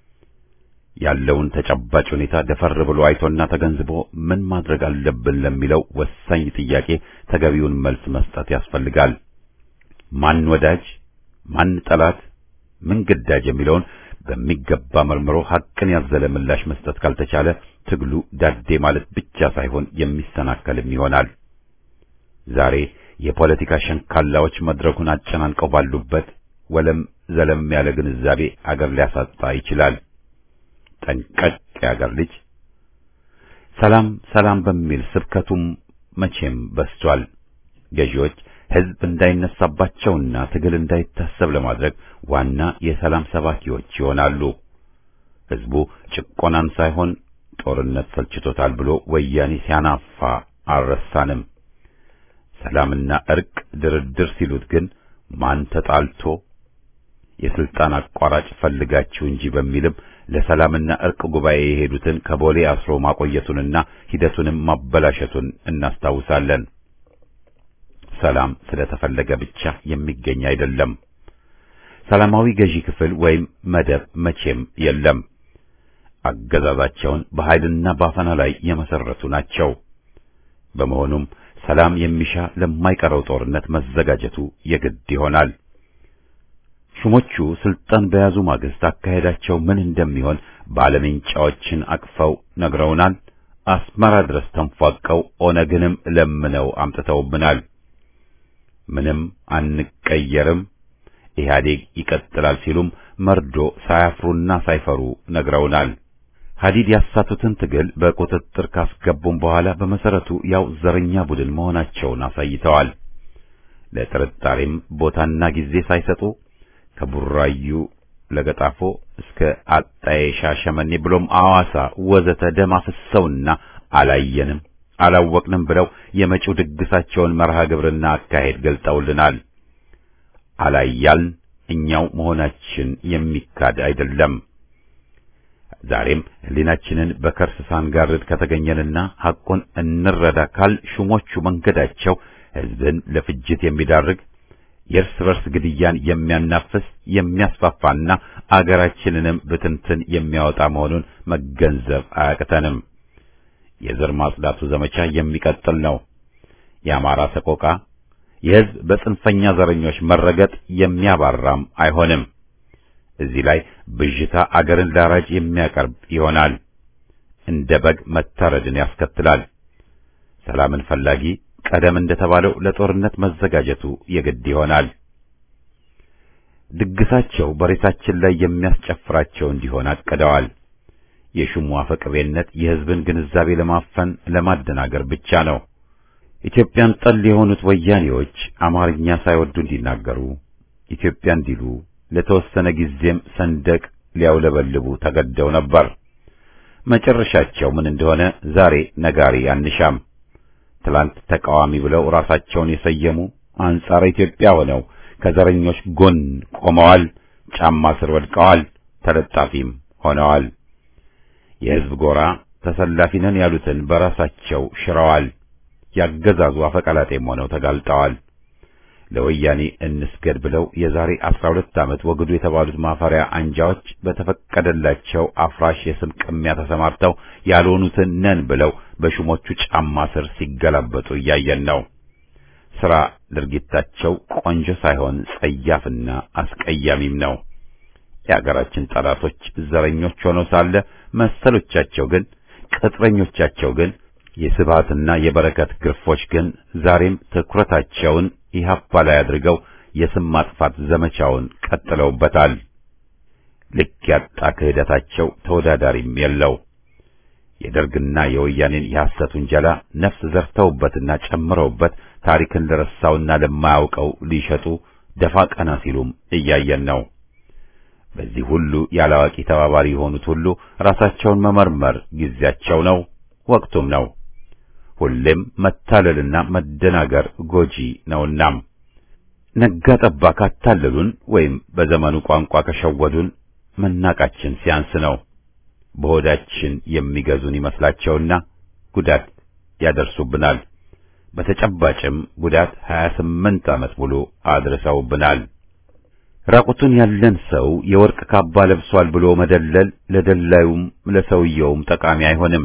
ያለውን ተጨባጭ ሁኔታ ደፈር ብሎ አይቶና ተገንዝቦ ምን ማድረግ አለብን ለሚለው ወሳኝ ጥያቄ ተገቢውን መልስ መስጠት ያስፈልጋል። ማን ወዳጅ፣ ማን ጠላት፣ ምን ግዳጅ የሚለውን በሚገባ መርምሮ ሐቅን ያዘለ ምላሽ መስጠት ካልተቻለ ትግሉ ዳዴ ማለት ብቻ ሳይሆን የሚሰናከልም ይሆናል። ዛሬ የፖለቲካ ሸንካላዎች መድረኩን አጨናንቀው ባሉበት ወለም ዘለም ያለ ግንዛቤ አገር ሊያሳጣ ይችላል። ጠንቀቅ የአገር ልጅ ሰላም ሰላም በሚል ስብከቱም መቼም በስቷል። ገዢዎች ሕዝብ እንዳይነሳባቸውና ትግል እንዳይታሰብ ለማድረግ ዋና የሰላም ሰባኪዎች ይሆናሉ። ሕዝቡ ጭቆናን ሳይሆን ጦርነት ሰልችቶታል ብሎ ወያኔ ሲያናፋ አልረሳንም። ሰላምና እርቅ ድርድር ሲሉት ግን ማን ተጣልቶ የስልጣን አቋራጭ ፈልጋችሁ እንጂ በሚልም ለሰላምና እርቅ ጉባኤ የሄዱትን ከቦሌ አስሮ ማቆየቱንና ሂደቱንም ማበላሸቱን እናስታውሳለን። ሰላም ስለተፈለገ ብቻ የሚገኝ አይደለም። ሰላማዊ ገዢ ክፍል ወይም መደብ መቼም የለም። አገዛዛቸውን በኃይልና ባፈና ላይ የመሰረቱ ናቸው። በመሆኑም ሰላም የሚሻ ለማይቀረው ጦርነት መዘጋጀቱ የግድ ይሆናል። ሹሞቹ ስልጣን በያዙ ማግስት አካሄዳቸው ምን እንደሚሆን ባለሜንጫዎችን አቅፈው ነግረውናል። አስመራ ድረስ ተንፏቀው ኦነግንም ለምነው አምጥተውብናል። ምንም አንቀየርም፣ ኢህአዴግ ይቀጥላል ሲሉም መርዶ ሳያፍሩና ሳይፈሩ ነግረውናል። ሀዲድ ያሳቱትን ትግል በቁጥጥር ካስገቡም በኋላ በመሰረቱ ያው ዘረኛ ቡድን መሆናቸውን አሳይተዋል። ለጥርጣሬም ቦታና ጊዜ ሳይሰጡ ከቡራዩ ለገጣፎ እስከ አጣዬ ሻሸመኔ ብሎም አዋሳ ወዘተ ደም አፍሰውና አላየንም አላወቅንም ብለው የመጪው ድግሳቸውን መርሃ ግብርና አካሄድ ገልጠውልናል። አላያልን እኛው መሆናችን የሚካድ አይደለም። ዛሬም ሕሊናችንን በከርስ ሳንጋርድ ከተገኘንና ሐቁን እንረዳ ካል ሹሞቹ መንገዳቸው ሕዝብን ለፍጅት የሚዳርግ የእርስ በርስ ግድያን የሚያናፍስ የሚያስፋፋና አገራችንንም ብትንትን የሚያወጣ መሆኑን መገንዘብ አያቅተንም። የዘር ማጽዳቱ ዘመቻ የሚቀጥል ነው። የአማራ ሰቆቃ፣ የሕዝብ በጽንፈኛ ዘረኞች መረገጥ የሚያባራም አይሆንም። እዚህ ላይ ብዥታ አገርን ላራጅ የሚያቀርብ ይሆናል። እንደ በግ መታረድን ያስከትላል። ሰላምን ፈላጊ ቀደም እንደተባለው ለጦርነት መዘጋጀቱ የግድ ይሆናል። ድግሳቸው በሬሳችን ላይ የሚያስጨፍራቸው እንዲሆን አቅደዋል። የሹሙ አፈቅቤነት የሕዝብን ግንዛቤ ለማፈን ለማደናገር ብቻ ነው። ኢትዮጵያን ጠል የሆኑት ወያኔዎች አማርኛ ሳይወዱ እንዲናገሩ ኢትዮጵያ እንዲሉ ለተወሰነ ጊዜም ሰንደቅ ሊያውለበልቡ ተገደው ነበር። መጨረሻቸው ምን እንደሆነ ዛሬ ነጋሪ አንሻም። ትላንት ተቃዋሚ ብለው ራሳቸውን የሰየሙ አንጻረ ኢትዮጵያ ሆነው ከዘረኞች ጎን ቆመዋል። ጫማ ስር ወድቀዋል። ተለጣፊም ሆነዋል። የሕዝብ ጎራ ተሰላፊ ነን ያሉትን በራሳቸው ሽረዋል። ያገዛዙ አፈቀላጤም ሆነው ተጋልጠዋል። ለወያኔ እንስገድ ብለው የዛሬ አስራ ሁለት ዓመት ወግዱ የተባሉት ማፈሪያ አንጃዎች በተፈቀደላቸው አፍራሽ የስም ቅሚያ ተሰማርተው ያልሆኑትን ነን ብለው በሹሞቹ ጫማ ስር ሲገላበጡ እያየን ነው። ሥራ ድርጊታቸው ቆንጆ ሳይሆን ጸያፍና አስቀያሚም ነው። የአገራችን ጠላቶች ዘረኞች ሆነው ሳለ መሰሎቻቸው ግን ቅጥረኞቻቸው ግን የስብሃትና የበረከት ግርፎች ግን ዛሬም ትኩረታቸውን ኢህአፓ ላይ አድርገው የስም ማጥፋት ዘመቻውን ቀጥለውበታል። ልክ ያጣ ክህደታቸው ተወዳዳሪም የለው። የደርግና የወያኔን የሐሰት ውንጀላ ነፍስ ዘርተውበትና ጨምረውበት ታሪክን ለረሳውና ለማያውቀው ሊሸጡ ደፋ ቀና ሲሉም እያየን ነው። በዚህ ሁሉ ያላዋቂ ተባባሪ የሆኑት ሁሉ ራሳቸውን መመርመር ጊዜያቸው ነው፣ ወቅቱም ነው። ሁሌም መታለልና መደናገር ጎጂ ነውና ነጋ ጠባ ካታለሉን ወይም በዘመኑ ቋንቋ ከሸወዱን መናቃችን ሲያንስ ነው። በሆዳችን የሚገዙን ይመስላቸውና ጉዳት ያደርሱብናል። በተጨባጭም ጉዳት 28 ዓመት ሙሉ አድርሰውብናል። ራቁቱን ያለን ሰው የወርቅ ካባ ለብሷል ብሎ መደለል ለደላዩም ለሰውየውም ጠቃሚ አይሆንም።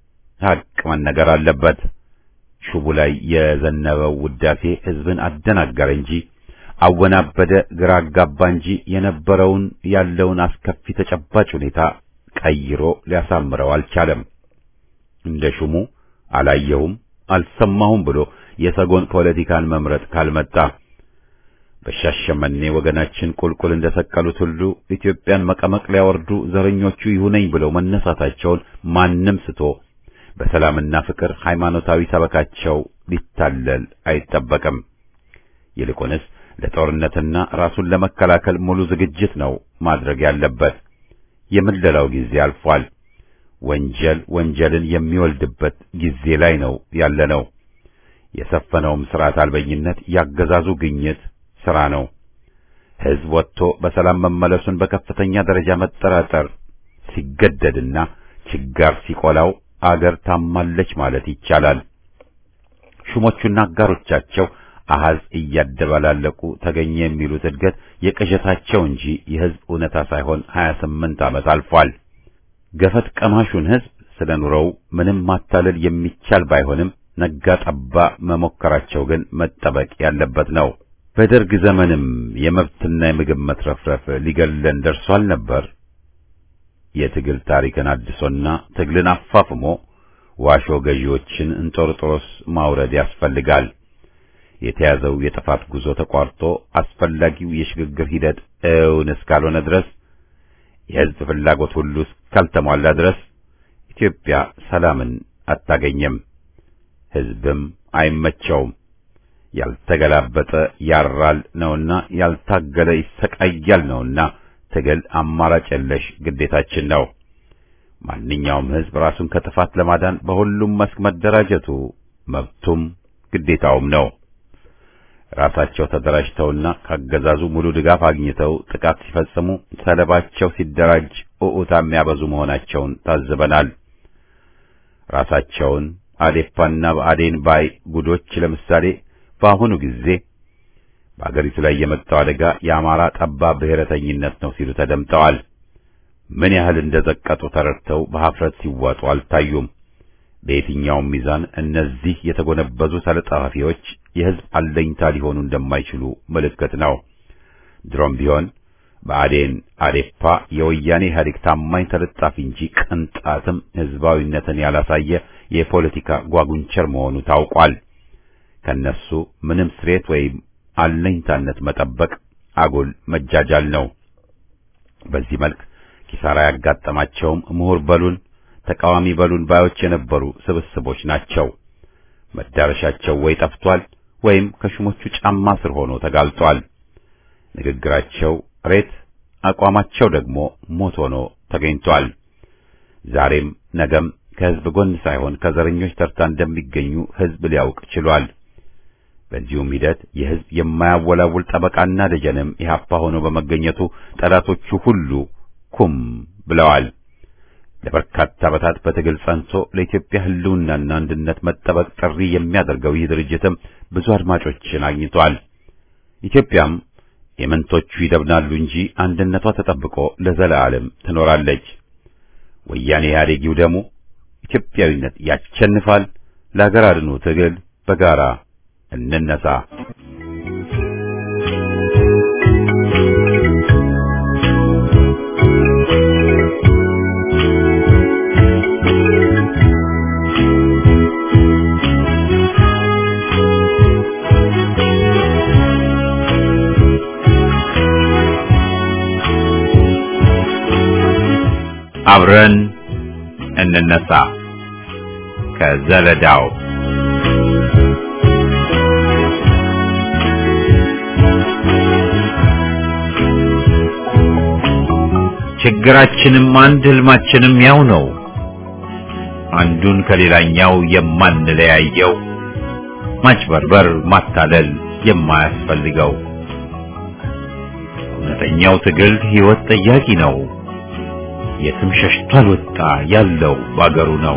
ሐቅ መነገር አለበት። ሹቡ ላይ የዘነበው ውዳሴ ሕዝብን አደናገረ እንጂ አወናበደ፣ ግራ አጋባ እንጂ የነበረውን ያለውን አስከፊ ተጨባጭ ሁኔታ ቀይሮ ሊያሳምረው አልቻለም። እንደ ሹሙ አላየሁም አልሰማሁም ብሎ የሰጎን ፖለቲካን መምረጥ ካልመጣ በሻሸመኔ ወገናችን ቁልቁል እንደሰቀሉት ሁሉ ኢትዮጵያን መቀመቅ ሊያወርዱ ዘረኞቹ ይሁነኝ ብለው መነሳታቸውን ማንም ስቶ በሰላምና ፍቅር ሃይማኖታዊ ሰበካቸው ሊታለል አይጠበቅም። ይልቁንስ ለጦርነትና ራሱን ለመከላከል ሙሉ ዝግጅት ነው ማድረግ ያለበት። የምለላው ጊዜ አልፏል። ወንጀል ወንጀልን የሚወልድበት ጊዜ ላይ ነው ያለነው። የሰፈነውም ስርዓት አልበኝነት ያገዛዙ ግኝት ስራ ነው። ሕዝብ ወጥቶ በሰላም መመለሱን በከፍተኛ ደረጃ መጠራጠር ሲገደድና ችጋር ሲቆላው አገር ታማለች ማለት ይቻላል። ሹሞቹና አጋሮቻቸው አሃዝ እያደባላለቁ ተገኘ የሚሉት እድገት የቅዠታቸው እንጂ የሕዝብ እውነታ ሳይሆን 28 ዓመት አልፏል። ገፈት ቀማሹን ሕዝብ ስለ ኑሮው ምንም ማታለል የሚቻል ባይሆንም ነጋ ጠባ መሞከራቸው ግን መጠበቅ ያለበት ነው። በደርግ ዘመንም የመብትና የምግብ መትረፍረፍ ሊገለን ደርሷል ነበር። የትግል ታሪክን አድሶና ትግልን አፋፍሞ ዋሾ ገዢዎችን እንጦርጦሮስ ማውረድ ያስፈልጋል። የተያዘው የጥፋት ጉዞ ተቋርጦ አስፈላጊው የሽግግር ሂደት እውን እስካልሆነ ድረስ የሕዝብ ፍላጎት ሁሉ እስካልተሟላ ድረስ ኢትዮጵያ ሰላምን አታገኝም፣ ሕዝብም አይመቸውም። ያልተገላበጠ ያራል ነውና ያልታገለ ይሰቃያል ነውና ትግል አማራጭ የለሽ ግዴታችን ነው። ማንኛውም ሕዝብ ራሱን ከጥፋት ለማዳን በሁሉም መስክ መደራጀቱ መብቱም ግዴታውም ነው። ራሳቸው ተደራጅተውና ካገዛዙ ሙሉ ድጋፍ አግኝተው ጥቃት ሲፈጽሙ ሰለባቸው ሲደራጅ ኡኡታ የሚያበዙ መሆናቸውን ታዝበናል። ራሳቸውን አዴፓና በአዴን ባይ ጉዶች ለምሳሌ በአሁኑ ጊዜ በአገሪቱ ላይ የመጣው አደጋ የአማራ ጠባብ ብሔረተኝነት ነው ሲሉ ተደምጠዋል። ምን ያህል እንደዘቀጡ ተረድተው በኀፍረት ሲዋጡ አልታዩም። በየትኛውም ሚዛን እነዚህ የተጎነበዙ ተለጣፊዎች የሕዝብ አለኝታ ሊሆኑ እንደማይችሉ ምልክት ነው። ድሮም ቢሆን ብአዴን አዴፓ የወያኔ ኢህአዴግ ታማኝ ተለጣፊ እንጂ ቅንጣትም ህዝባዊነትን ያላሳየ የፖለቲካ ጓጉንቸር መሆኑ ታውቋል። ከነሱ ምንም ስሬት ወይም አለኝታነት መጠበቅ አጉል መጃጃል ነው። በዚህ መልክ ኪሳራ ያጋጠማቸውም ምሁር በሉን ተቃዋሚ በሉን ባዮች የነበሩ ስብስቦች ናቸው። መዳረሻቸው ወይ ጠፍቷል ወይም ከሹሞቹ ጫማ ስር ሆኖ ተጋልጧል። ንግግራቸው ሬት፣ አቋማቸው ደግሞ ሞት ሆኖ ተገኝቷል። ዛሬም ነገም ከህዝብ ጎን ሳይሆን ከዘረኞች ተርታ እንደሚገኙ ህዝብ ሊያውቅ ችሏል። በዚሁም ሂደት የህዝብ የማያወላውል ጠበቃና ደጀንም ኢህአፓ ሆኖ በመገኘቱ ጠላቶቹ ሁሉ ኩም ብለዋል። ለበርካታ ዓመታት በትግል ጸንቶ ለኢትዮጵያ ህልውናና አንድነት መጠበቅ ጥሪ የሚያደርገው ይህ ድርጅትም ብዙ አድማጮችን አግኝቷል። ኢትዮጵያም የመንቶቹ ይደብናሉ እንጂ አንድነቷ ተጠብቆ ለዘላለም ትኖራለች። ወያኔ ኢህአዴግ ይውደሙ፣ ኢትዮጵያዊነት ያሸንፋል። ለሀገር አድኑ ትግል በጋራ እንነሳ። አብረን እንነሳ ከዘለዳው ችግራችንም አንድ ህልማችንም ያው ነው። አንዱን ከሌላኛው የማንለያየው ማጭበርበር፣ ማታለል የማያስፈልገው እውነተኛው ትግል ህይወት ጠያቂ ነው። የትም ሸሽቷል ወጣ ያለው ባገሩ ነው።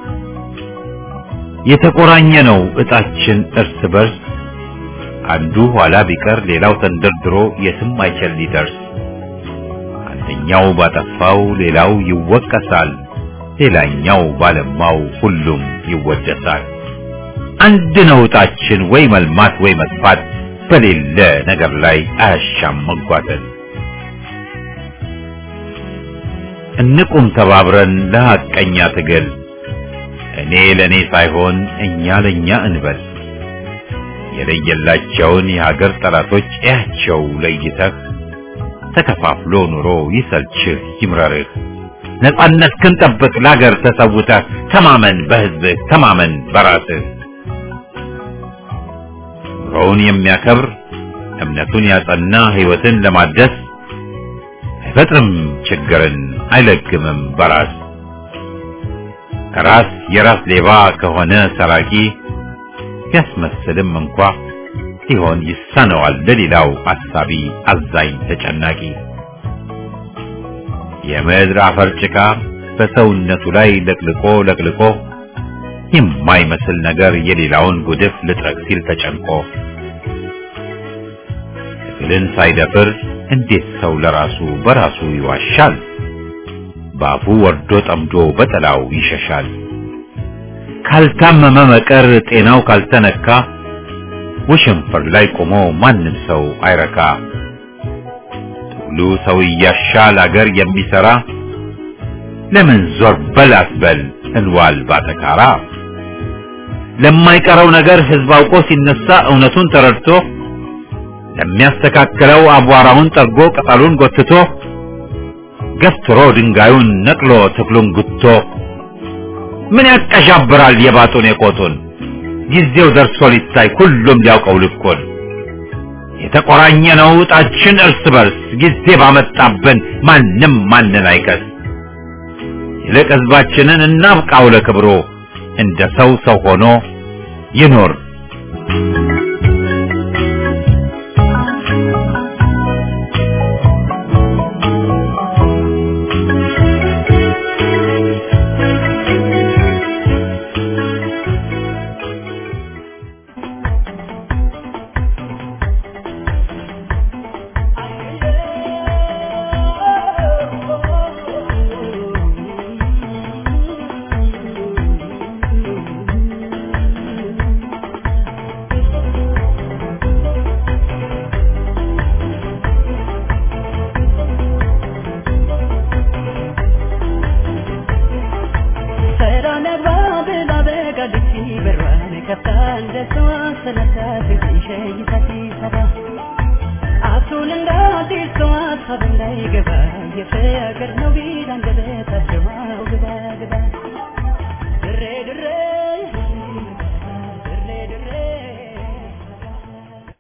የተቆራኘ ነው እጣችን እርስ በርስ አንዱ ኋላ ቢቀር ሌላው ተንደርድሮ የትም አይችል ሊደርስ አንደኛው ባጠፋው ሌላው ይወቀሳል፣ ሌላኛው ባለማው ሁሉም ይወደሳል። አንድ ነው እጣችን ወይ መልማት ወይ መጥፋት በሌለ ነገር ላይ አያሻም መጓተት። እንቁም ተባብረን ለሐቀኛ ትግል እኔ ለኔ ሳይሆን እኛ ለኛ እንበል። የለየላቸውን የሀገር ጠላቶች እያቸው ለይተህ ተከፋፍሎ ኑሮ ይሰልችህ ይምረርህ። ነጻነት ክንጠብቅ ለሀገር ተሰውተህ ተማመን በህዝብህ ተማመን በራስህ። ኑሮውን የሚያከብር እምነቱን ያጸና ህይወትን ለማደስ አይፈጥርም ችግርን አይለግምም በራስ ራስ የራስ ሌባ ከሆነ ሰራቂ ቢያስመስልም እንኳ ሊሆን ይሳነዋል ለሌላው አሳቢ አዛኝ ተጨናቂ የምድር አፈር ጭቃ በሰውነቱ ላይ ለቅልቆ ለቅልቆ የማይመስል ነገር የሌላውን ጉድፍ ልጥረግ ሲል ተጨንቆ ትግልን ሳይደፍር እንዴት ሰው ለራሱ በራሱ ይዋሻል? ባፉ ወርዶ ጠምዶ በጠላው ይሸሻል። ካልታመመ መቀር ጤናው ካልተነካ ወሸንፈር ላይ ቆሞ ማንም ሰው አይረካ። ትግሉ ሰው እያሻል አገር የሚሰራ ለምን ዞር በል አትበል እንዋል ባተካራ። ለማይቀረው ነገር ህዝብ አውቆ ሲነሳ እውነቱን ተረድቶ ለሚያስተካክለው አቧራውን ጠርጎ ቅጠሉን ጎትቶ ገፍትሮ ድንጋዩን ነቅሎ ተክሉን ጉቶ ምን ያቀዣብራል የባጡን የቆጡን ጊዜው ደርሶ ሊታይ ሁሉም ሊያውቀው ልኩን የተቆራኘ ነው ዕጣችን እርስ በርስ ጊዜ ባመጣብን ማንም ማንን አይከስ ይልቅ ህዝባችንን እናብቃው ለክብሮ እንደ ሰው ሰው ሆኖ ይኖር Thank you. የፍቅር ነው ቢል አንደበቷ